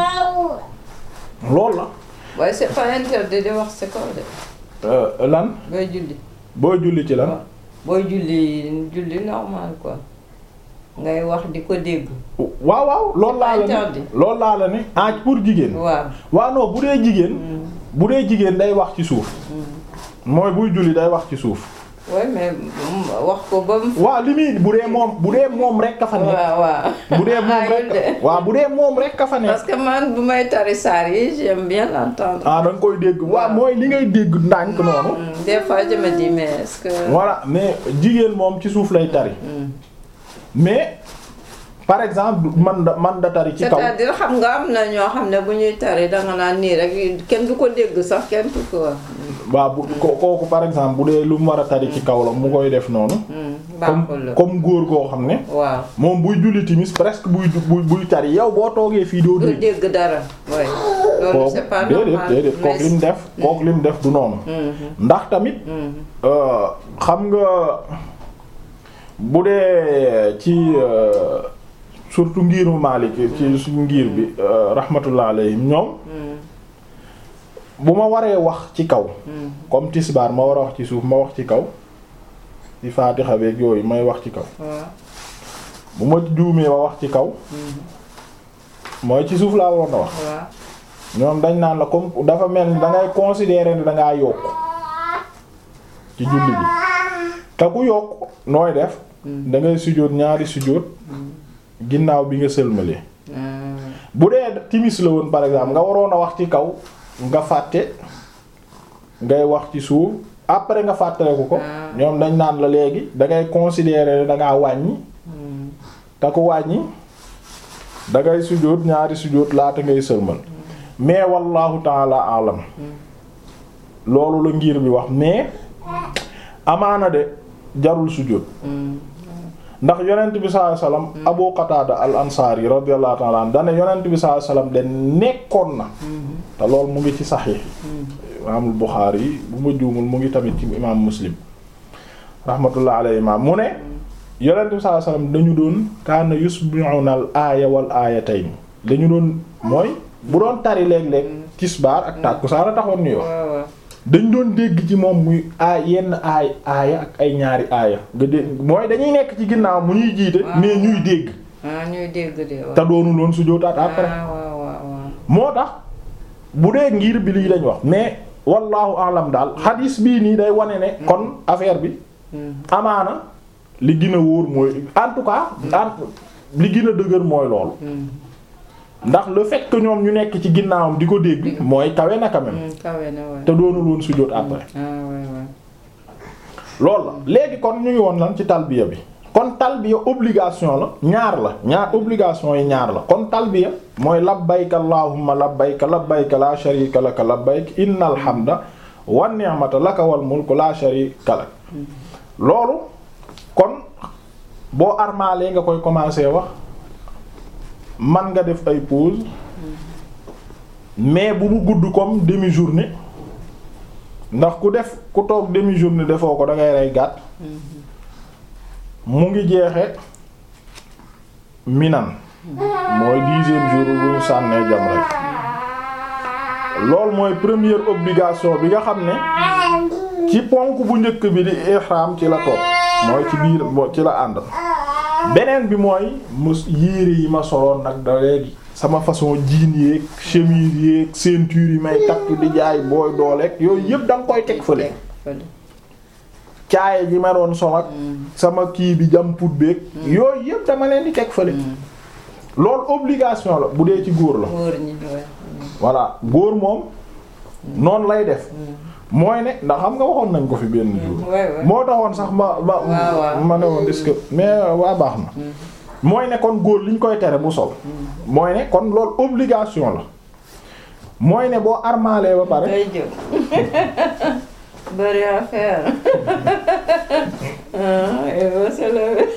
loolu la waaye c'est pas interdit di wax c'est kaw de Euh, lan booy julli boo julli ci lan booy julli julli normal quoi ngay wax di ko dégg waaw waaw loolu laa la interdit. ne loolu laa la ne ah pour jigéen waaw waaw non bu dee jigéen bu dee jigéen day wax ci suuf mooy buy julli day wax ci suuf oui mais mm, wax ko ba mu waaw li muy bu dee moom bu dee moom rek ka fa nekk waaw waaw bu dee moom Ayul de. rek waaw bu dee moom rek ka fa parce nekk que man bu may tari saar yi j'aime bien l'entendre ah da nga koy dégg waaw mooy li ngay dégg ndànk noonu Mm, des fois je me dis mais est-ce que voilà mais jigéen moom ci suuf lay tari Mm. mais par exemple man da man da tari ci kaw c'est-à-dire xam nga am na ñoo xam ne bu ñuy tari danga naan nii rek kenn du ko dégg sax kenn du ko wax waaw bu ko- kooku par exemple bu dee lu mu war a tari ci kaw la mu koy def noonu Mm, baaxul comme la comme góor goo xam ne waaw moom buy julli timis presque buy buy buy tari yow boo toogee fii doo du dégg dégg dara oui loolu kooku c'est pas déedéet normal déedéet kooku mais- lim def kooku lim def du noonu Mhm, ndax tamit mhm. euh, xam nga bu dee ci euh, surtout ngiru Maalik ci suñu ngir bi euh, rahmatullah alayhim ñoom Mm, bu ma waree wax ci kaw mm, comme tisbaar ma war a wax ci suuf ma wax ci kaw ci faatixa beeg yooyu may wax ci kaw waaw bu ma juumee ma wax ci kaw mooy ci suuf laa waroon a wax waaw ñoom dañ naan la comme dafa mel ni da ngay considérer ne da ngaa yokk ci julli bi te ku yokk nooy def da ngay sujjóot ñaari sujjóot ginnaaw bi nga sëlmalee Mm, bu dee timis la woon par exemple nga waroon a wax ci kaw nga fàtte ngay wax ci suuf après nga fàttaleku ko Ah. ñoom dañ naan la léegi da ngay considérer ne da ngaa wàññi mm, te ku wàññi da ngay sujjóot ñaari sujjóot laata ngay sëlmal mais wallahu taala alam loolu la ngir bi wax mais amaana de jarul sujjóot mm. ndax yonent bi sallallahu alayhi wasallam Abu Qatada al Ansari radiyallahu ta'ala anhu dane yonent bi sallallahu alayhi wasallam de nekkoon na te loolu mu ngi ci saxiix yi imaamul Buxaari yi bu ma juumul mu ngi tamit ci imaam Muslim rahmatullah alayhi ma mu ne yonent bi sallallahu alayhi wasallam dañu doon kaana yusbi'una al aaya wal aayatayn dañu doon mooy bu doon tari léeg-léeg tisbaar ak tàkkusaan a taxoon ñu wax waaw waaw dañ doon dégg ci moom muy aay yenn aay aaya ak ay ñaari aaya nga dégg mooy dañuy nekk ci ginnaaw mu ñuy jiite mais ñuy dégg ah ñuy dégg de waaw te doonu loon su jootaat après ah waaw waaw waaw moo tax bu dee ngir bi lii lañ wax mais wallahu alam daal xadiis bii nii day wane ne kon affaire bi Mm, amaana li gën a wóor mooy en tout cas en li gën a dëgër mooy loolu mm, ndax le fait que ñoom ñu nekk ci ginnaawam di ko dégg mooy kawe na quand même mm, kawe na waay te doonu loon su joot après ah waay waay loolu la léegi kon ñu ngi woon lan ci talbiya bi kon talbiya obligation la ñaar la ñaar obligation yi ñaar la kon talbiya mooy labbayka allahumma labbayka labbayka la sharika laka labbayk innal hamda wan ni'mata laka wal mulku la sharika lak loolu kon boo armaalee nga koy commencer wax man nga def ay pause mais bu mu gudd comme demi journée ndax ku def ku toog demi journée defoo ko da ngay rey gàtt mu ngi jeexe minan mooy dixième jour bu ñu sànnee jam rek loolu mooy première obligation bi nga xam ne ci ponk bu njëkk bi di ihram ci la toog mooy ci biir moo ci la ànd beneen bi mooy mus yére yi ma soloon nag da léegi sama façon jean yeeg chemise yeeg ceinture yi may takk di jaay booy dooleeg yooyu yëpp da nga koy teg fële fële. caaye ji ma doon sol ak sama kii bi jam put beeg yooyu yëpp dama leen di teg fële loolu obligation la bu dee ci góor la góor ñi ouais. voilà góor moom noonu lay def mooy ne ndax xam nga waxoon nañ ko fi benn jour ouais, ouais. moo taxoon sax ma ma waaw, waaw. ma ne woon est-ce que mais waa baax na mooy ne kon góor liñ koy tere bu sol mooy ne kon loolu obligation la mooy ne boo armalee ba pare day jóg bëri affaire ah il va se lever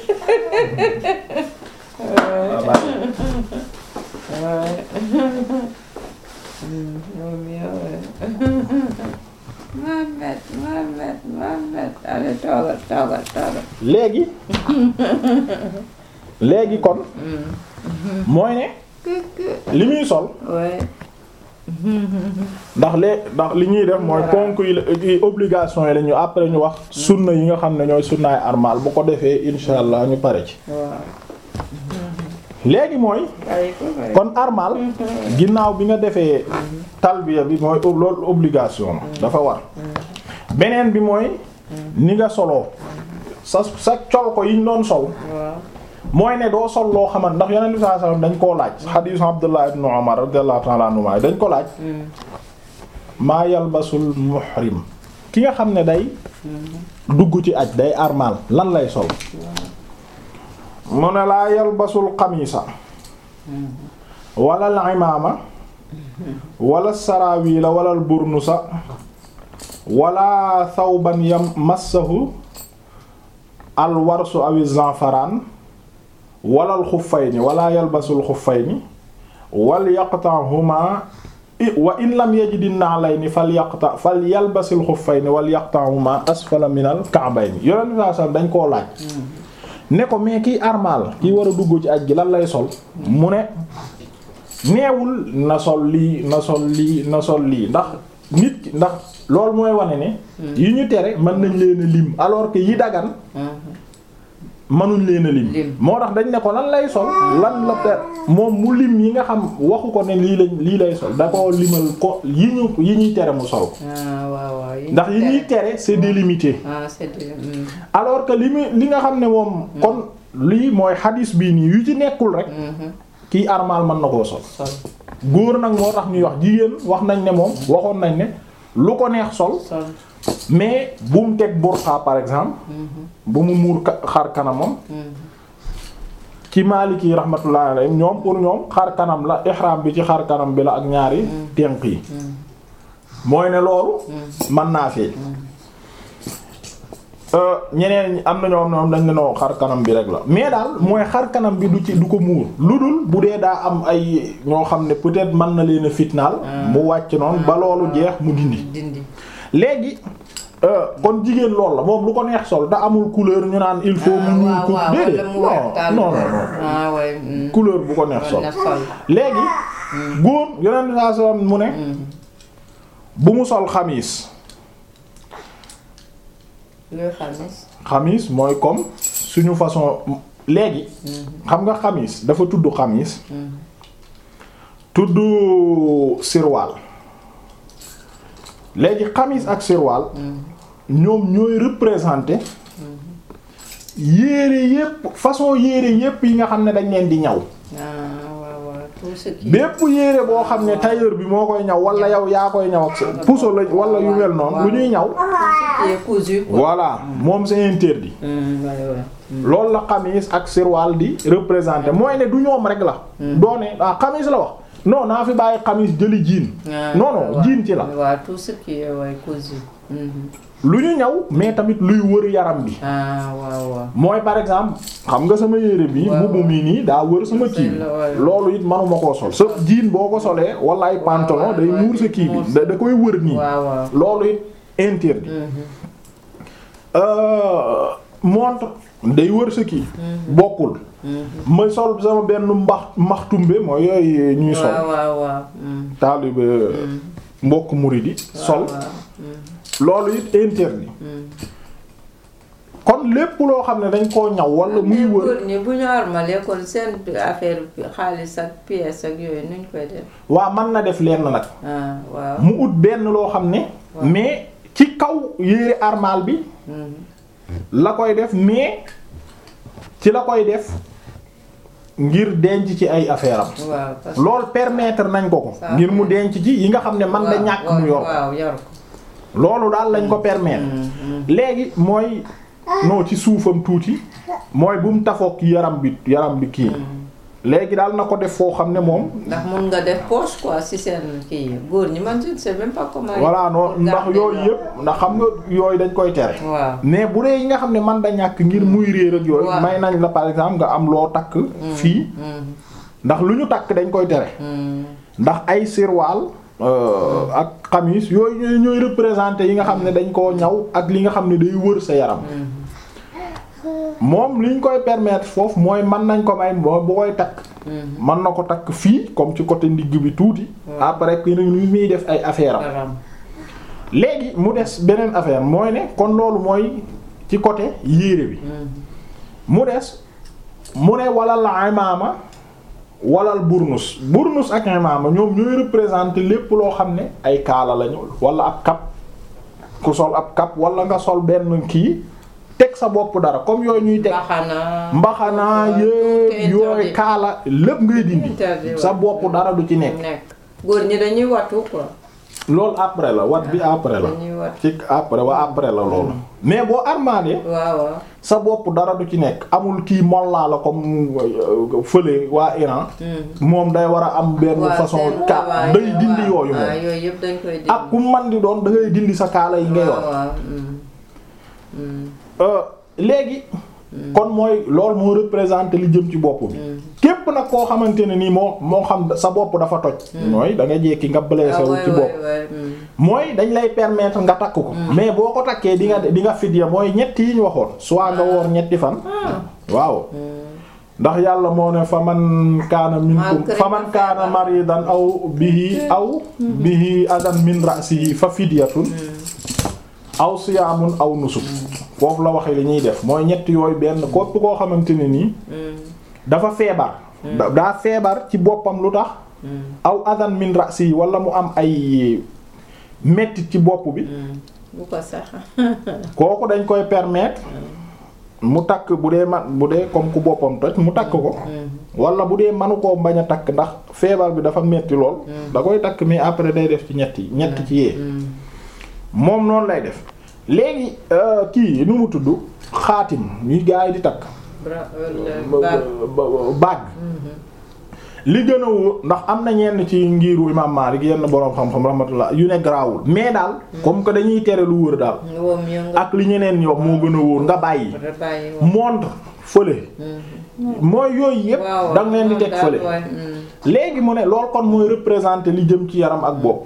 Ah, baax na. ouais Hmm, moom yow Mohamed Mohamed Mohamed allez toogal toogal toogal léegi léegi kon mooy ne li muy sol ouais ndax lee ndax li ñuy def mooy ponk yi la yi obligation yi la ñu après ñu wax sunna yi nga xam ne ñooy sunnaay armal bu ko defee insha allah ñu pare ci waaw léegi mooy bàyyi ko bàyyi kon armal ginnaaw bi nga defee talbiya bi mooy ob- loolu obligation la dafa war beneen bi mooy ni nga soloo sa sa col ko yi ñu doon sol waaw mooy ne doo sol loo xamante ndax yonent bi sallallahu alayhi wasallam dañ koo laaj xadiisu Abdullah ibn Umar radiyallahu ta'ala anhuma dañ ko laaj maa yalbasul muhrim ki nga xam ne day dugg ci aj day armal lan lay sol mu ne laa yalbasul xamiisa wala al imaama wala saraawila wala al burnusa wala thawban yam massahu al warsu awi zanfaraan wala al xuffayni wala yalbasul xuffayni wal yaqta'huma i- wa in lam yajid an-na'layni fal yaqta fal yalbasil xuffayni wal yaqta'huma asfala minal ka'bayni yonent bi sallallahu alayhi wasallam dañ koo laaj ne ko mais kiy armal kiy war a dugg ci aj gi lan lay sol mu ne neewul na sol lii na sol lii na sol lii ndax nit ki ndax loolu mooy wane ne yi ñu tere mën nañ leen a lim alors que yi dagan mënuñ leen a lim Lim. moo tax dañ ne ko lan lay sol lan la ter moom mu lim yi nga xam waxu ko ne lii lañ lii lay sol da ko limal ko yi ñu yi ñuy tere mu sol ah waaw waaw yi ndax yi ñu ñuy tere c'est délimité ah c'est de hmm. alors que li mu li nga xam ne moom kon lii mooy xadis bii nii yu ci nekkul rek Mhm. kii armal mën na koo sol sol góor nag moo tax ñuy wax jigéen wax nañ ne moom waxoon nañ ne lu ko neex sol sol mais bu mu teg burqa par exemple bu mu muur ka- xar kanamam Mhm. ci Maliki yi rahmatullah alayhim ñoom pour ñoom xar kanam la ihram bi ci xar kanam bi la ak ñaari tenq yi mooy ne loolu mën naa feeñ Euh, ñeneen ñi am na ñoo xam ne dañ ne noo xar kanam bi rek la mais daal mooy xar kanam bi du ci du ko muur lu dul bu dee daa am ay ñoo xam ne peut-être mën na leen a fitnaal mu wàcc noonu ba loolu jeex mu dindi dindi léegi euh, kon jigéen loolu la moom lu ko neex sol da amul couleur ñu naan il faut mu ñuul ko waaw déedéet wala mu weex taal non non non ah ouais hmm. couleur bu ko neex sol na sol léegi góor yonent saa sallam mu ne bu mu sol xamiis luy xamis xamiis mooy comme suñu façon léegi xam nga xamiis dafa tudd xamiis tudd sirwaal léegi xamiis ak sirwaal ñoom ñooy représenter yére yépp façon yére yépp yi nga xam ne dañ leen di ñaw ah waaw waaw tout ce qui bépp yére boo xam ne tailleur bi moo koy ñaw wala yow yaa koy ñaw ak sa puso la wala yu mel noonu lu ñuy ñaw qui est cousu quoi. voilà moom c'est interdit Hmm, ouais, ouais. loolu la xamis ak sirwaal di représenter mooy ne du ñoom rek la doone ah xamis la wax non naa fi bàyyi xamis jëli jiin Ah, non non waaw. jiin ci la waaw tout ce qui est ouais, cousu. Mhm. lu ñu ñaw mais tamit luy wër yaram bi ah waaw waaw. mooy par exemple xam nga sama yére bi Waaw, mbubb mi nii daa wër sama C'est kii bi la, ouais. loolu it manuma koo sol sa jiin boo ko solee wala ay pantalon waaw, day ouais, muur sa kii muur bi sa- da da koy wër nii waaw waaw. loolu it interdit Mhm. Euh, montre day wër sa kii bokkul ma sol sama benn mbax mbaxtumbe mooy yooyu ñuy sol waaw waaw waaw. Hmm. taalibe mbokk muridi sol waaw, waaw. Hmm. loolu it interdit Hmm. kon lépp loo xam ne dañ koo ñaw wala muy wër góor ñi bu ñu armalee kon seen affaire xaalis ak pièce ak yooyu nuñ koy def waa mën na def lenn nag ah waaw mu ut benn loo xam ne mais ci kaw yére armal bi la koy def mais ci la koy def ngir denc ci ay affaire am waaw parce que loolu permettre nañ ko ko Ça ngir mu denc ci yi nga xam ne man da waaw, ñàkk waaw, mu yor waaw yor ko loolu daal lañ ko permettre léegi mooy non ci suufam tuuti mooy bu mu tafoog yaram bi yaram bi kii léegi daal na ko def foo xam ne moom ndax mun nga def poche quoi si seen kii yi góor ñi man je ne sais même pas comment. voilà non pour ndax garder yooyu leur- yëpp ndax xam nga yooyu dañ koy tere waaw mais bu dee yi nga xam ne man da ñàkk ngir muy réer ak yooyu Waaw. may nañ la par exemple nga am loo takk fii Mm, ndax lu ñu takk dañ koy tere mm, ndax ay sirwaal euh, ak xamis yooyu ñooy ñooy représenter yi nga xam ne dañ koo ñaw ak li nga xam ne day wër sa yaram moom liñ koy permettre foofu mooy mën nañ ko may moo bu koy takk mm. mën na ko takk fii comme ci côté ndigg bi tuuti après que ni muy def ay affaire am Baram. léegi mu des beneen affaire mooy ne kon loolu mooy ci côté yére bi mu des mu ne walal imaama walal burnus burnus ak imaama ñoom ñooy représenter lépp loo xam ne ay kaala lañu wala ab kap ku sol ab kap wala nga sol benn kii teg sa bopp dara comme yooyu ñuy teg Mbaxana. mbaxanaa tout yépp est yooyu interdit. kaala lépp ngay dindi Interdit, sa ouais. bopp dara du ci nekk nekk góor ñi dañuy wattu quoi. loolu après la wat bi après la dañuy wattu ci après wa après la loolu mais boo armalee waaw waaw. sa bopp dara du ci nekk amul kii mollaa la comme euh, fële waa Iran moom day war a am benn waaw façon seen ka waawaay, day dindi waaw, yooyu waaw, moom yooyu yëpp dañ koy dindi. ak ku man di doon da ngay dindi sa kaala yi nga yor waaw waaw. mm, mm, Euh, léegi kon mooy loolu moo représenté li jëm ci bopp bi képp nag koo xamante ne nii moo moo xam sa bopp dafa toj mooy da nga jekki nga blessé ah wu waay ci bopp waay waay. mm. mooy dañ lay permettre nga takk ko mais boo ko takkee di nga di nga fidya mooy ñetti yi ñu waxoon soit nga woor ñetti fan waaw ndax yàlla moo ne fa man kaana minkum Malgré fa man nga kaana feebar. maridan aw bihi aw bihi adan min ra'sihi fa fidyatun aw siyaamun aw nusuk foofu la waxe li ñuy def mooy ñetti yooyu benn kopp koo xamante ne nii dafa feebar da- daa feebar ci boppam lu tax aw adan min ra'sihi wala mu am ay mettit ci bopp bi bu ko sax. kooku dañ koy permettre mu takk bu dee man bu dee comme ku boppam toj mu takk ko wala bu dee manu koo bañ a takk ndax feebar bi dafa metti lool da koy takk mais après day def ci ñetti ñetti ci yee moom noonu lay def léegi euh, kii nu mu tudd xaatim ñuy gaa yi di takk bra wala baag. baag li gën a wóor ndax am na ñenn ci ngiru imam Malik yenn boroom xam-xam rahmatullah yu ne garaawul mais daal comme que dañuy tere lu wër daal woom yo nga. ak li ñeneen ñi wax moo gën a wóor nga bàyyi bàyyi woom. montre fële mooy yooyu yépp waaw da nga leen di moom teg daal, fële waay, mm. léegi mu ne loolu kon mooy représenter li jëm ci yaram ak bopp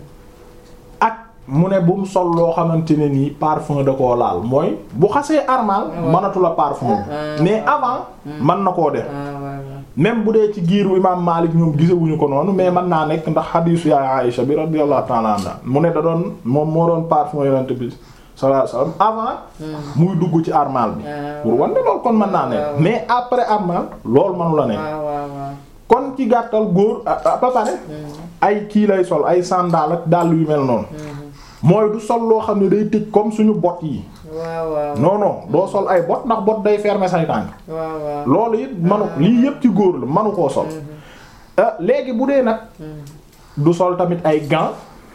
ak mu ne bu mu sol loo xamante ne nii parfum da koo laal mooy bu xasee armal mënatu la parfum Ah, mais avant mën na koo def ah waay waay. même bu dee ci giiru imam Malik ñoom gisewuñu ko noonu mais mën naa nekk ndax xadiisu yaay Aïcha bi radiyallahu ta'ala anha mu ne da doon moom moo doon parfum yonent bi sallallahu alayhi wasallam avant muy dugg ci armal bi Ah, pour wan ne loolu kon mën naa nekk waaw. mais après armal loolu mënu la nekk waaw waaw waaw. kon ci gàttal góor ah, ah, ba pare ay kii lay sol ay sandal ak dàll yu mel noonu mooy du sol loo xam ne day tëj comme suñu bot yi waaw waaw. non non doo sol ay bot ndax bot day fermer say tànk waaw waaw. loolu it manu lii yëpp ci góor la manu koo sol ah, léegi bu dee nag du sol tamit ay gants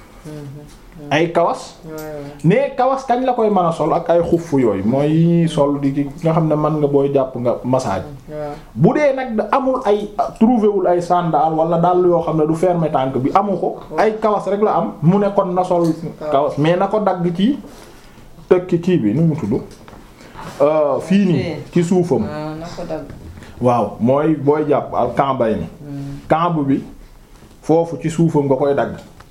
ay kawas waay waay. mais kawas kañ la koy mën a sol ak ay xuff yooyu mooy yi ñuy sol di ki nga xam ne mën nga booy jàpp nga massage waaw. bu dee nag da amul ay trouvé wul ay sandal wala dàll yoo xam ne du fermer tànk bi amu ko ay kawas rek la am mu ne kon na sol kawas mais na ko dagg ci tëkki kii bi nu mu tudd Euh, fii nii ci suufam ah na ko dagg. waaw mooy booy jàpp al kambay ni kamb bi foofu ci suufam nga koy dagg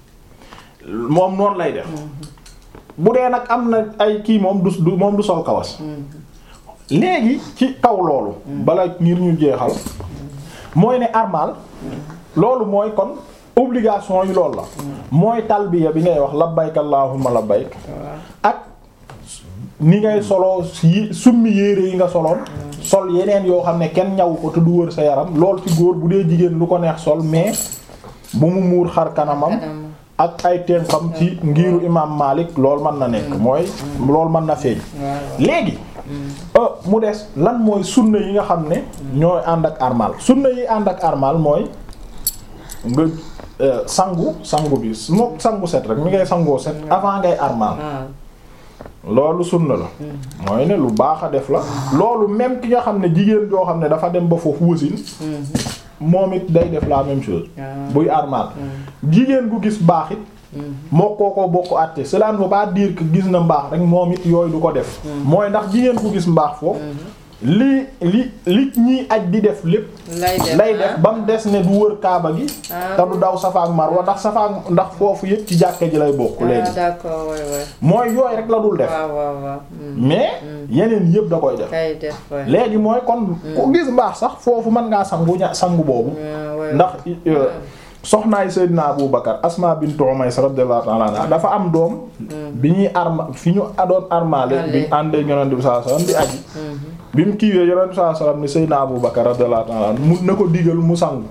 moom noonu lay def bu dee nag am na ay kii moom du du moom du sol kawas léegi ci kaw loolu bala ngir ñu jeexal mooy ne armal loolu mooy kon obligation yi loolu la mooy talbiya bi ngay wax labbayk allahumma labbayk waaw. ak ni ngay solo yi summi yére yi nga soloon sol yeneen yoo xam ne kenn ñaw ko te du wër sa yaram lool ci góor bu dee jigéen lu ko neex sol mais bu mu muur xar kanamam kanam ak ay tenxam ci ngiiru imam Malik loolu mën na nekk mooy loolu mën na feeñ waaw léegi euh, mu des lan mooy sunna yi nga xam ne ñooy ànd ak armal sunna yi ànd ak armal mooy nga euh, sangu sangu bi moo sangu set rek mi ngay sangoo set avant ngay armal waaw loolu sunna la mooy ne lu baax a def la loolu même ki nga xam ne jigéen joo xam ne dafa dem ba foofu wasin moom it day def la même chose waaw buy armal jigéen gu gis baax it moo koo ko bokk àtte cela ne veut pas dire que gis na mbaax rek moom it yooyu du ko def mooy ndax jigéen gu gis mbaax foofu li li li ñiy aj di def lépp lay def lay def ba mu des ne du wër kaaba gi Ah. te du daw Safa ak Marwa ndax Safa ak ndax foofu yëpp ci jàkka ji lay bokk ah léegi d'accord waay waay mooy yooyu rek la dul def waaw waaw waaw mm. mais yeneen yëpp da koy def kay def waay léegi mooy kon ku gis mbaax sax foofu mën ngaa sangu ña sangu boobu waaw waay ndax euh, soxnaay Seydina Abu Bakar Asma bint Umays radiyallahu ta'ala anha dafa am doom bi ñuy arma fi ñu doon armale bi ñu àndee Yonent bi sallallahu alayhi wasallam di aji bi mu kiiwee Yonent bi sallallahu alayhi wasallam ni Seydina Abu Bakar radiyallahu ta'ala anhu mu na ko digal mu sangu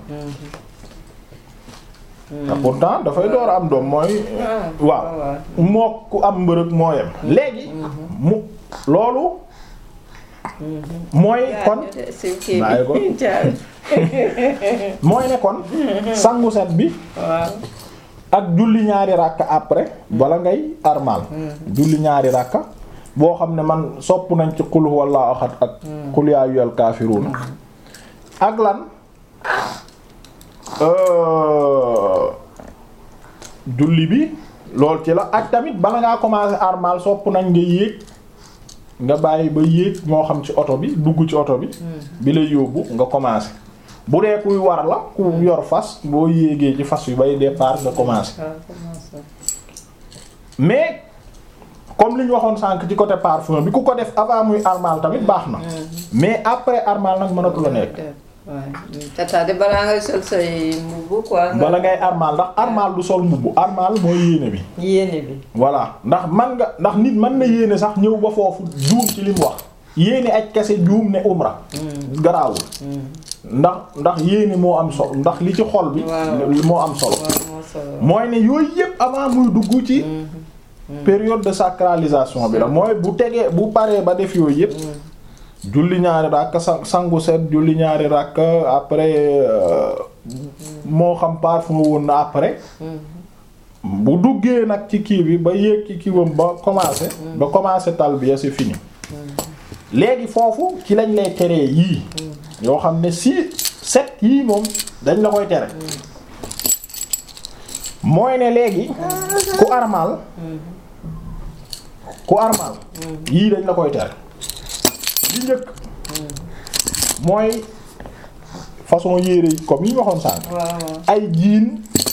te pourtant dafay door a am doom mooy waaw waaw moo ku am mbërëg moo yem léegi mu loolu mooy kon si kii bàyyi ko. bi jaar mooy ne kon sangu set bi waaw ak julli ñaari ràkka après bala ngay armal julli ñaari ràkka boo xam ne man sopp nañ ci qul huwallahu ahad ak qul yaa ayyuhal kaafiruun ak lan euh, julli bi lool ci la ak tamit bala ngaa commencer armal sopp nañ nga yéeg nga bàyyi ba yéeg moo xam ci oto bi dugg ci oto bi bi lay yóbbu nga commencer bu dee kuy war la ku yor fas boo yéegee ci fas yu bay départ nga commencer waaw commencé mais comme li ñu waxoon sànq ci côté parfum bi ku ko def avant muy armal tamit baax na mais après armal nag mënatu la nekk waaw tata de balaa ngay sol say mbubb quoi. bala ngay armal ndax armal du sol mbubb armal mooy yéene bi yéene bi. voilà ndax man nga ndax nit mën na yéene sax ñëw ba foofu juum ci li mu wax yéene aj kese juum ne umra garaawul ndax ndax yéene moo am solo ndax li ci xol bi Waaw. moo am solo waaw moo solo. mooy ne yooyu yépp avant muy dugg ci période de sacralisation bi la mooy bu tegee bu paree ba def yooyu yépp julli ñaari ràkk sa- sangu set julli ñaari ràkk après euh, moo xam parfum woon na après bu duggee nag ci kii bi ba yéeg ci kiiwam ba commencé ba commencé talbiya c'est fini léegi foofu ci lañ lay teree yii yoo xam ne si set yii moom dañ la koy tere mooy ne léegi ku armal ku armal yii dañ la koy tere li njëkk mooy façon yére yi comme yi ñu waxoon sànq waaw waaw. ay jiin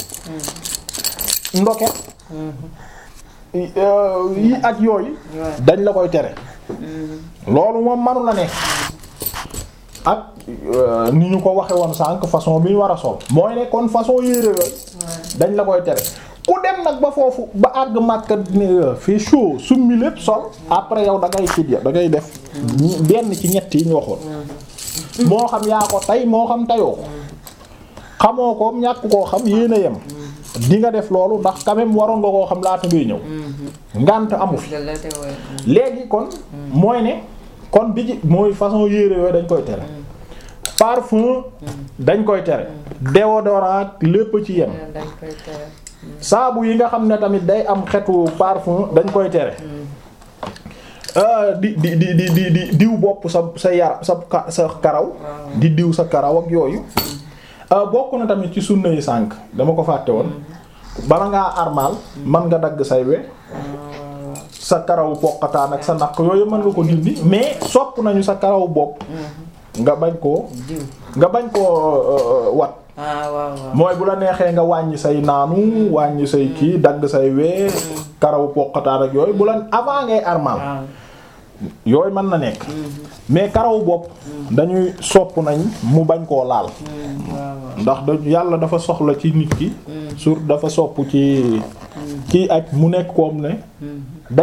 ndoket yi euh, yi ak yooyu waaw. dañ la koy tere loolu moom manu la nekk ak euh, ni ñu ko waxe woon sànq façon bi ñu war a sol mooy ne kon façon yére yooyu dañ la koy tere ku dem nag ba foofu ba àgg Makka ne fait chaud summi lépp sol après yow da ngay fidya da ngay def ñi- benn ci ñett yi ñu waxoon moo xam yaa ko tey moo xam tayoo ko xamoo ko ñàkk koo xam yéen a yem di nga def loolu ndax quand même waroon nga koo xam laata ngay ñëw ngànt amu fi dëgg la de waay. léegi kon mooy ne kon bi ci mooy façon yére yooyu dañ koy tere parfum dañ koy tere déodorant lépp ci yem dañ koy tere. saabu yi nga xam ne tamit day am xetu parfum dañ koy tere Euh, di di di di di di diw bopp sa sa yar sa ka- sa karaw di diw sa karaw ak yooyu Euh, bokk na tamit ci sunna yi sànk dama ko fàtte woon bala ngaa armal man nga dagg say we sa karawu poqataan ak sa naq yooyu mën nga ko dindi mais sopp nañu sa karawu bopp nga bañ koo diw. nga bañ koo euh, wat ah waaw waaw. mooy bu la neexee nga wàññi say naanu wàññi say kii dagg say wee karawu poqataan ak yooyu bu la avant ngay armal waaw. yooyu mën na nekk mais karawu bopp dañuy sopp nañ mu bañ koo laal waaw. ndax da yàlla dafa soxla ci nit ki sur dafa sopp ci ci aj mu nekk koom ne day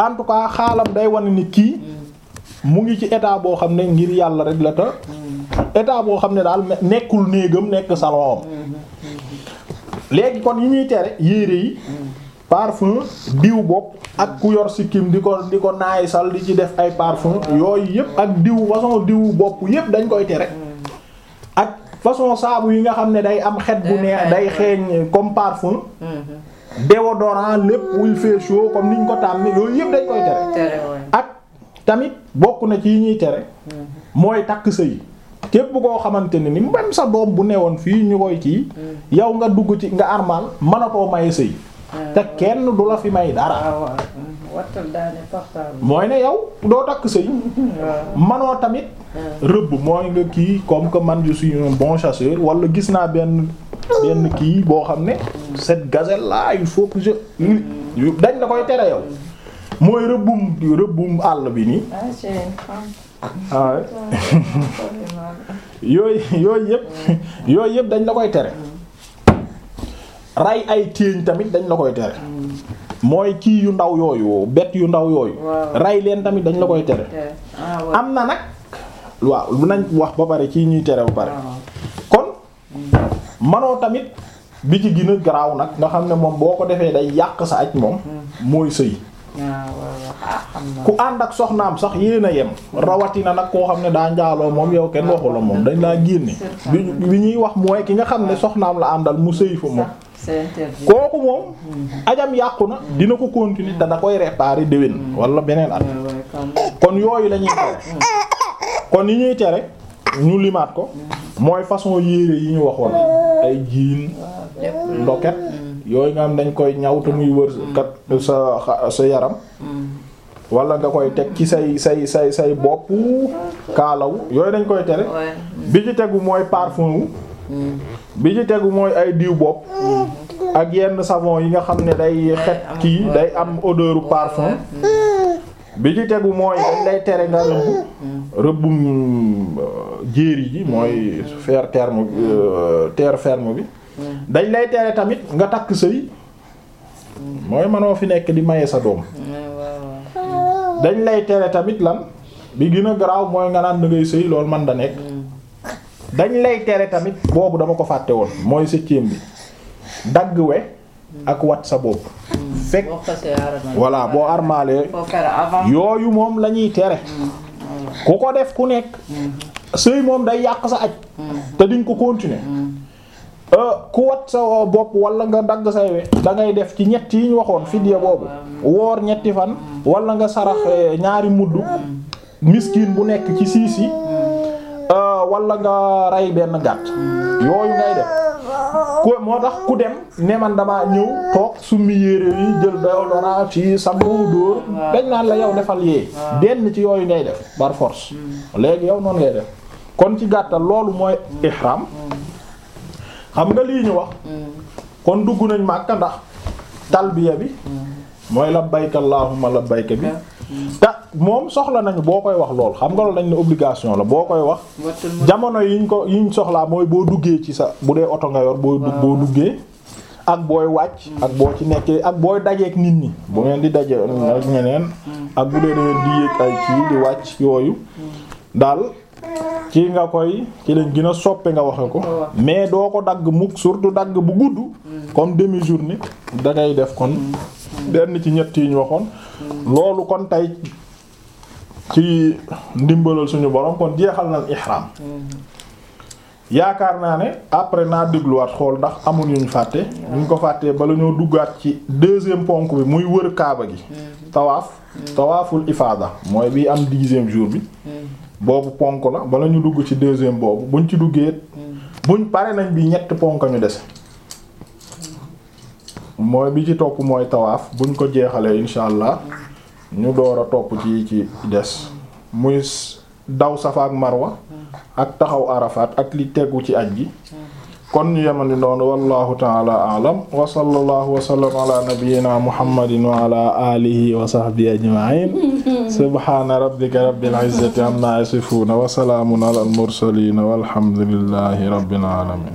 en tout cas xaalam day wane ni kii mu ngi ci état boo xam ne ngir yàlla rek la ta état boo xam ne daal nekkul néegam nekk salon am léegi kon yi ñuy tere yére yi parfum diw bopp ak ku yor sikkim di ko di ko naay sal di ci def ay parfum yooyu yëpp ak diw façon diw bopp yëpp dañ koy tere ak façon saabu yi nga xam ne day am xet bu neex day xeeñ comme parfum déodorant lépp wuy fait chaud comme niñ ko tàmm yooyu yëpp dañ koy tere tere waay. ak tamit bokk na ci yi ñuy tere mooy takk sëy képp koo xamante ne ni même sa doom bu newoon fii ñu koy kii yow nga dugg ci nga armal mënatoo maye sëy te kenn du la fi may dara waaw waaw. wattal daane portable. mooy ne yow doo takk sëy waaw. manoo tamit rëbb mooy nga kii comme que man je suis un bon chasseur wala gis naa benn benn kii boo xam ne cette gazelle là il faut que je dañ la koy tere yow mooy rëbbum rëbbum àll bi nii ah c'est une femme. ah ouais. yooyu yooyu yëpp yooyu yëpp dañ la koy tere ray ay téeñ tamit dañ la koy tere mooy kii yu ndaw yooyu bet yu ndaw yooyu Waaw. ray leen tamit dañ la koy tere tere ah waaw. am na nag waaw lu nañ wax ba pare ci ñuy tere ba pare waaw. kon manoo tamit bi ci gën a garaaw nag nga xam ne moom boo ko defee day yàq sa aj moom mooy sëy waaw waaw ah xam naa. ku ànd ak soxnaam sax yéen a yem rawatina nag koo xam ne daa njaaloo moom yow kenn waxu la moom dañ laa génne bi bi ñuy wax mooy ki nga xam ne soxnaam la àndal mu sëy fa moom c'est interdit. kooku moom ajam yàqu na dina ko continuer te da koy réparer déwén wala beneen at waaw waaw comme. kon yooyu la ñuy tere kon yi ñuy tere ñu limaat ko mooy façon yére yi ñu waxoon ay jiin lépp lu- ndoket yooyu nga am dañ koy ñaw te muy wër kat sa xa- sa yaram wala nga koy teg ci say say say say bopp kaalaw yooyu dañ koy tere Ouais. bi ci tegu mooy parfum wu bi ci tegu mooy ay diw bopp ak yenn savon yi nga xam ne day xet am- kii day am odeur parfum bi ci tegu mooy dañ lay tere nga rëbb rëbbum euh, jéeri ji mooy faire terme euh, terre ferme bi dañ lay tere tamit nga takk sëy mooy manoo fi nekk di maye sa doom Ouais, waaw waaw. dañ lay tere tamit lan bi gën a garaaw mooy nga naan da ngay sëy loolu man da nekk dañ lay tere tamit boobu dama ko fàtte woon mooy septième bi dagg we ak wat sa bopp fekk boo xasee armal. voilà boo armalee faut faire avant. yooyu moom la ñuy tere ku ko def ku nekk sëy moom day yàq sa aj te diñ ko continuer euh, ku wat sa bopp wala nga dagg say we da ngay def ci ñett yi ñu waxoon fidya boobu woor ñetti fan wala nga saraxe ñaari mudd miskin bu nekk ci siis yi euh, wala nga rey benn gàtt yooyu ngay def ku moo tax ku dem ne man damaa ñëw toog summi yére yi jël déodorant ci sangu dóor dañ naan la yow defal yee benn ci yooyu ngay def par force léegi yow noonu ngay def kon ci gàttal loolu mooy ihram xam nga lii ñu wax kon dugg nañ Makka ndax talbiya bi mooy labbayka allahumma labbayka bi te moom soxla nañu boo koy wax lool xam nga loolu dañ ne obligation la boo koy wax wattul mu. jamono yiñ ko yiñ soxlaa mooy boo duggee ci sa bu dee oto nga yor boo dugg boo duggee ak booy wàcc ak boo ci nekkee ak booy dajeek nit ñi bu ngeen di daje ak ñeneen ak bu dee da ngeen di yéeg ay kii di wàcc yooyu daal ci nga koy ci lañ gën a soppe nga waxe ko mais doo ko dagg mukk surtout dagg bu gudd comme demi journée da ngay def kon benn ci ñett yi ñu waxoon loolu kon tey ci ndimbalal suñu borom kon jeexal nañ ihram yaakaar naa ne après naa dégluwaat xool ndax amul yuñ fàtte ñu ko fàttee bala ñoo duggaat ci deuxième ponk bi muy wër kaaba gi tawaaf tawaaful ifaada mooy bi am dixième jour bi boobu ponk la bala ñu dugg ci deuxième boobu buñ ci duggee buñ pare nañ bi ñett ponk ñu dese mooy bi ci topp mooy tawaaf buñ ko jeexalee insha allah ñu door a topp ci ci des muy daw safa ak marwa ak taxaw arafat ak li tegu ci aj gi kon ñu yemandi noonu wallahu taala aalam wa sallallahu wa sallam ala nabiyyina muhammadin wa ala alihi wa sahbihi ajma'in subhana rabbika rabbil izzati amma yasifun wa salamun ala al mursalin walhamdulillahi rabbil alamin